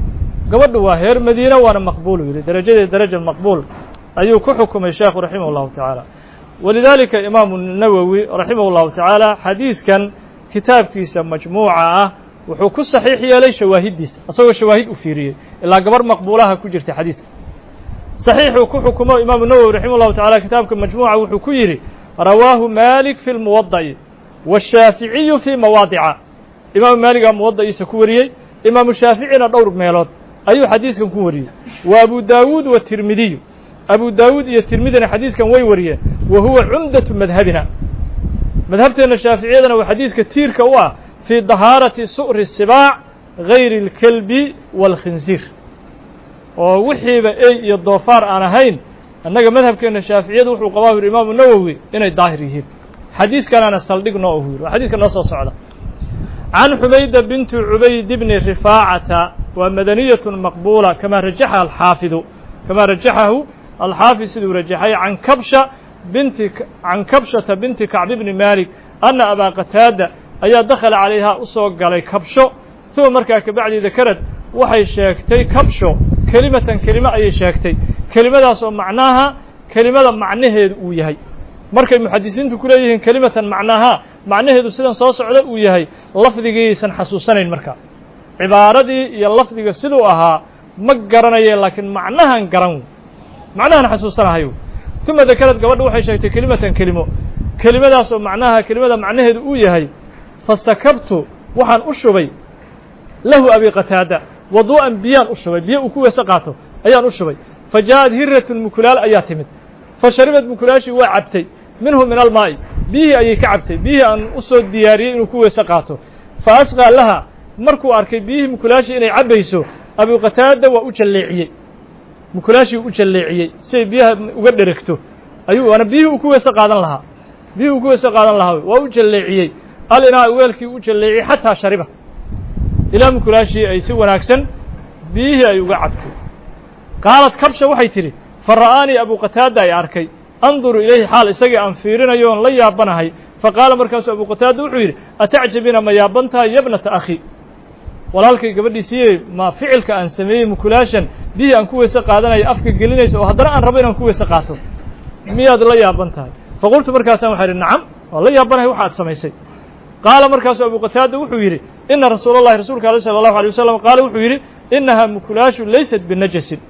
gabadhu waa heer madiina waana maqbuulu yidhi darajadeed daraja maqbuul ayuu ku xukumay sheekhu raximah llahu tacaala walidaalika imaamu nawowi raximah llahu tacaala xadiiskan kitaabkiisa majmuuca ah wuxuu ku saxiix yeelay shawaahiddiisa isagoo shawaahid u fiiriyey ilaa gabar maqbuulaha ku jirta xadiiska saxiixuu ku xukumo imaamu nawowi raximah llahu tacala kitaabka majmuuca wuxuu ku yidhi rawaahu malik fi lmuwada'i washaaficiyu fii mawaadica imaamu maaligaa muwada'iisa ku wariyey imaamu shaaficina dhowr meelood ayuu xadiiskan ku wariyey wa abu daawuud watirmidiyu abu daawuud iyo tirmidina xadiiskan way wariyeen wa huwa cumdatu madhabina madhabteenna shaaficiyadana waa xadiiska tiirka u ah fii dahaarati su'ri sibaac gayri اlkelbi wاlkhinsiir oo wixiiba ey iyo doofaar aan ahayn annaga madhabkeenna shaaficiyadu wuxuu qabaa yuri imaamu nawowi inay daahir yihiin xadiiskanana saldhig noo ahu yiri waa xadiiska noo soo socda can xumayda binti cubayd bni rifaacata waa madaniyat maqbuula kamaa rajaxa alxaafidu kamaa rajaxahu alxaafid siduu rajaxay can kabsha binti can kabshata binti kacbi bni malik ana abaa qataada ayaa dakhala calayhaa u soo galay kabsho uma markaa kabacdi dakarad waxay sheegtay kabsho kelimatan kelime ayay sheegtay kelimadaas oo macnaaha kelimada macnaheedu uu yahay markay muxadisiintu ku leeyihiin kelimatan macnaaha macnaheedu sidan soo socda uu yahay lafdigiisan xasuusanayn markaa cibaaradii iyo lafdiga siduu ahaa ma garanaye laakiin macnahan garan macnahan xasuusanahayo uma dakarad gabadha waxay sheegtay kelimatan kelimo kelimadaas oo macnaha kelimada macnaheedu uu yahay fasakabtu waxaan u shubay lahu abi qataada waduu'an biyaan u shubay biyo uu ku weese qaato ayaan u shubay fa ja'ad hiratun mukulaal ayaa timid fa sharibad mukulaashii waa cabtay minhu min almaa'i biyihii ayay ka cabtay biyihii aan u soo diyaariyey inuu ku weese qaato fa asqaa laha markuu arkay biyihii mukulaashii inay cabbayso abu qataada waa u jalleeciyey mukulaashii u jalleeciyey si ay biyaha uga dheregto ayuu waana biyihii uu ku weese qaadan lahaa biyihii uu ku weese qaadan lahaa waa u jalleeciyey alinaa weelkii u jalleeciyey xataa shariba ilaa mukulaashii ay si wanaagsan biyihii ay uga cabtay qaalad kabsha waxay tidhi fa ra'aanii abu qataada ay arkay anduru ilayhi xaal isagii aan fiirinayo oon la yaabanahay fa qaala markaasuu abu qataada wuxuu yidhi atacjabina ma yaaban tahay yabnata akhi walaalkay gabadhiisiiye ma ficilka aan sameeyey mukulaashan biyihii aan ku weyse qaadanaya afka gelinaysa oo haddana aan rabo inaan ku weyse qaato miyaad la yaaban tahay faqultu markaasaan waxaa idhi nacam waa la yaabanahay waxa ad samaysay qaala markaasuu abu qataada wuxuu yidhi ina rasuula اllahi rasuulka aleh salى اllahu alيه wasalam qaala wuxuu yidhi inahaa mukulaashu laysat binajasin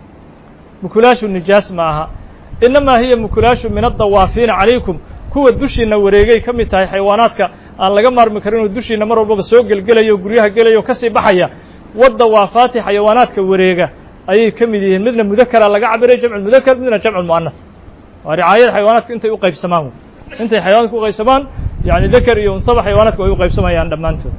mukulaashu nijaas ma aha inamaa hiya mukulaashu min addawaafiina calaykum kuwa dushiina wareegay ka mid tahay xayawaanaadka aan laga maarmi karin oo dushiina mar walbaba soo gelgelaya o guryaha gelaya o kasii baxaya wadawaafaati xayawaanaadka wareega ayay ka mid yihiin midna mudakara laga cabiray jamcu mudakar midna jamcu mu'anas waa ricaayada xayawaanaadka intay u qaybsamaan intay xayawanadka u qaybsamaan yani dakar iyo unsaba xayawaanaadka ay u qaybsamayaan dhammaantood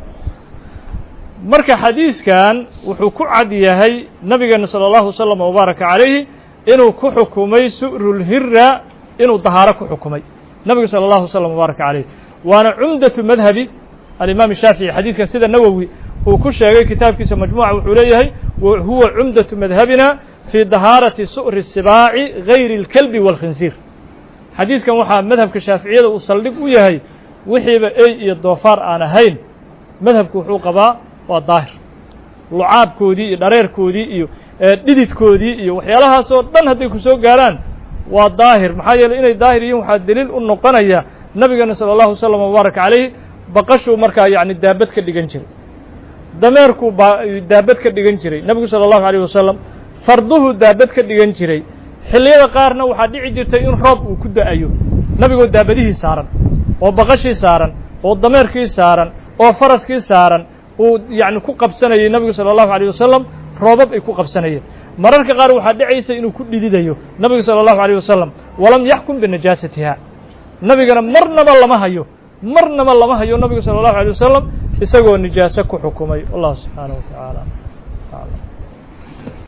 marka xadiiskan wuxuu ku cad yahay nabigeena salى اllahu waslama wabaaraka calayhi inuu ku xukumay su'rulhira inuu dahaaro ku xukumay nabigu salى اllahu waslama wabaaraka calayh waana cumdatu madhabi alimaam shaafici xadiiskan sida nawowi uu ku sheegay kitaabkiisa majmuuca wuxuu leeyahay huwa cumdatu madhabina fii dahaarati su'ri sibaaci gayri اlkelbi wاlkhinsiir xadiiskan waxaa madhabka shaaficiyada uu saldhig u yahay wixiiba ey iyo doofaar aan ahayn madhabku wuxuu qabaa waa daahir lucaabkoodii iyo dhareerkoodii iyo dhididkoodii iyo waxyaalahaasoo dhan hadday ku soo gaaraan waa daahir maxaa yeeley inay daahir yihiin waxaa deliil u noqonaya nabigeena salى اllahu wasalam wbaaraka calayhi baqashuu markaa yacni daabad ka dhigan jiray dameerkuu ba daabad ka dhigan jiray nebigu salى اllahu alيyh wasalam farduhu daabad ka dhigan jiray xilliyada qaarna waxaa dhici jirtay in roob uu ku da-ayo nebigoo daabadihii saaran oo baqashii saaran oo dameerkii saaran oo faraskii saaran uu yacni ku qabsanayay nebigu salى اllahu alيyh wasalam roobab ay ku qabsanayeen mararka qaar waxaa dhacaysa inuu ku dhididayo nebigu salى اllahu alيyh wasalam walam yaxkum binajaasatiha nebigana marnaba lama hayo marnaba lama hayo nebigu salى اllahu alيyh wasalam isagoo nijaaso ku xukumay wallahu subxaanaه wa taعaalى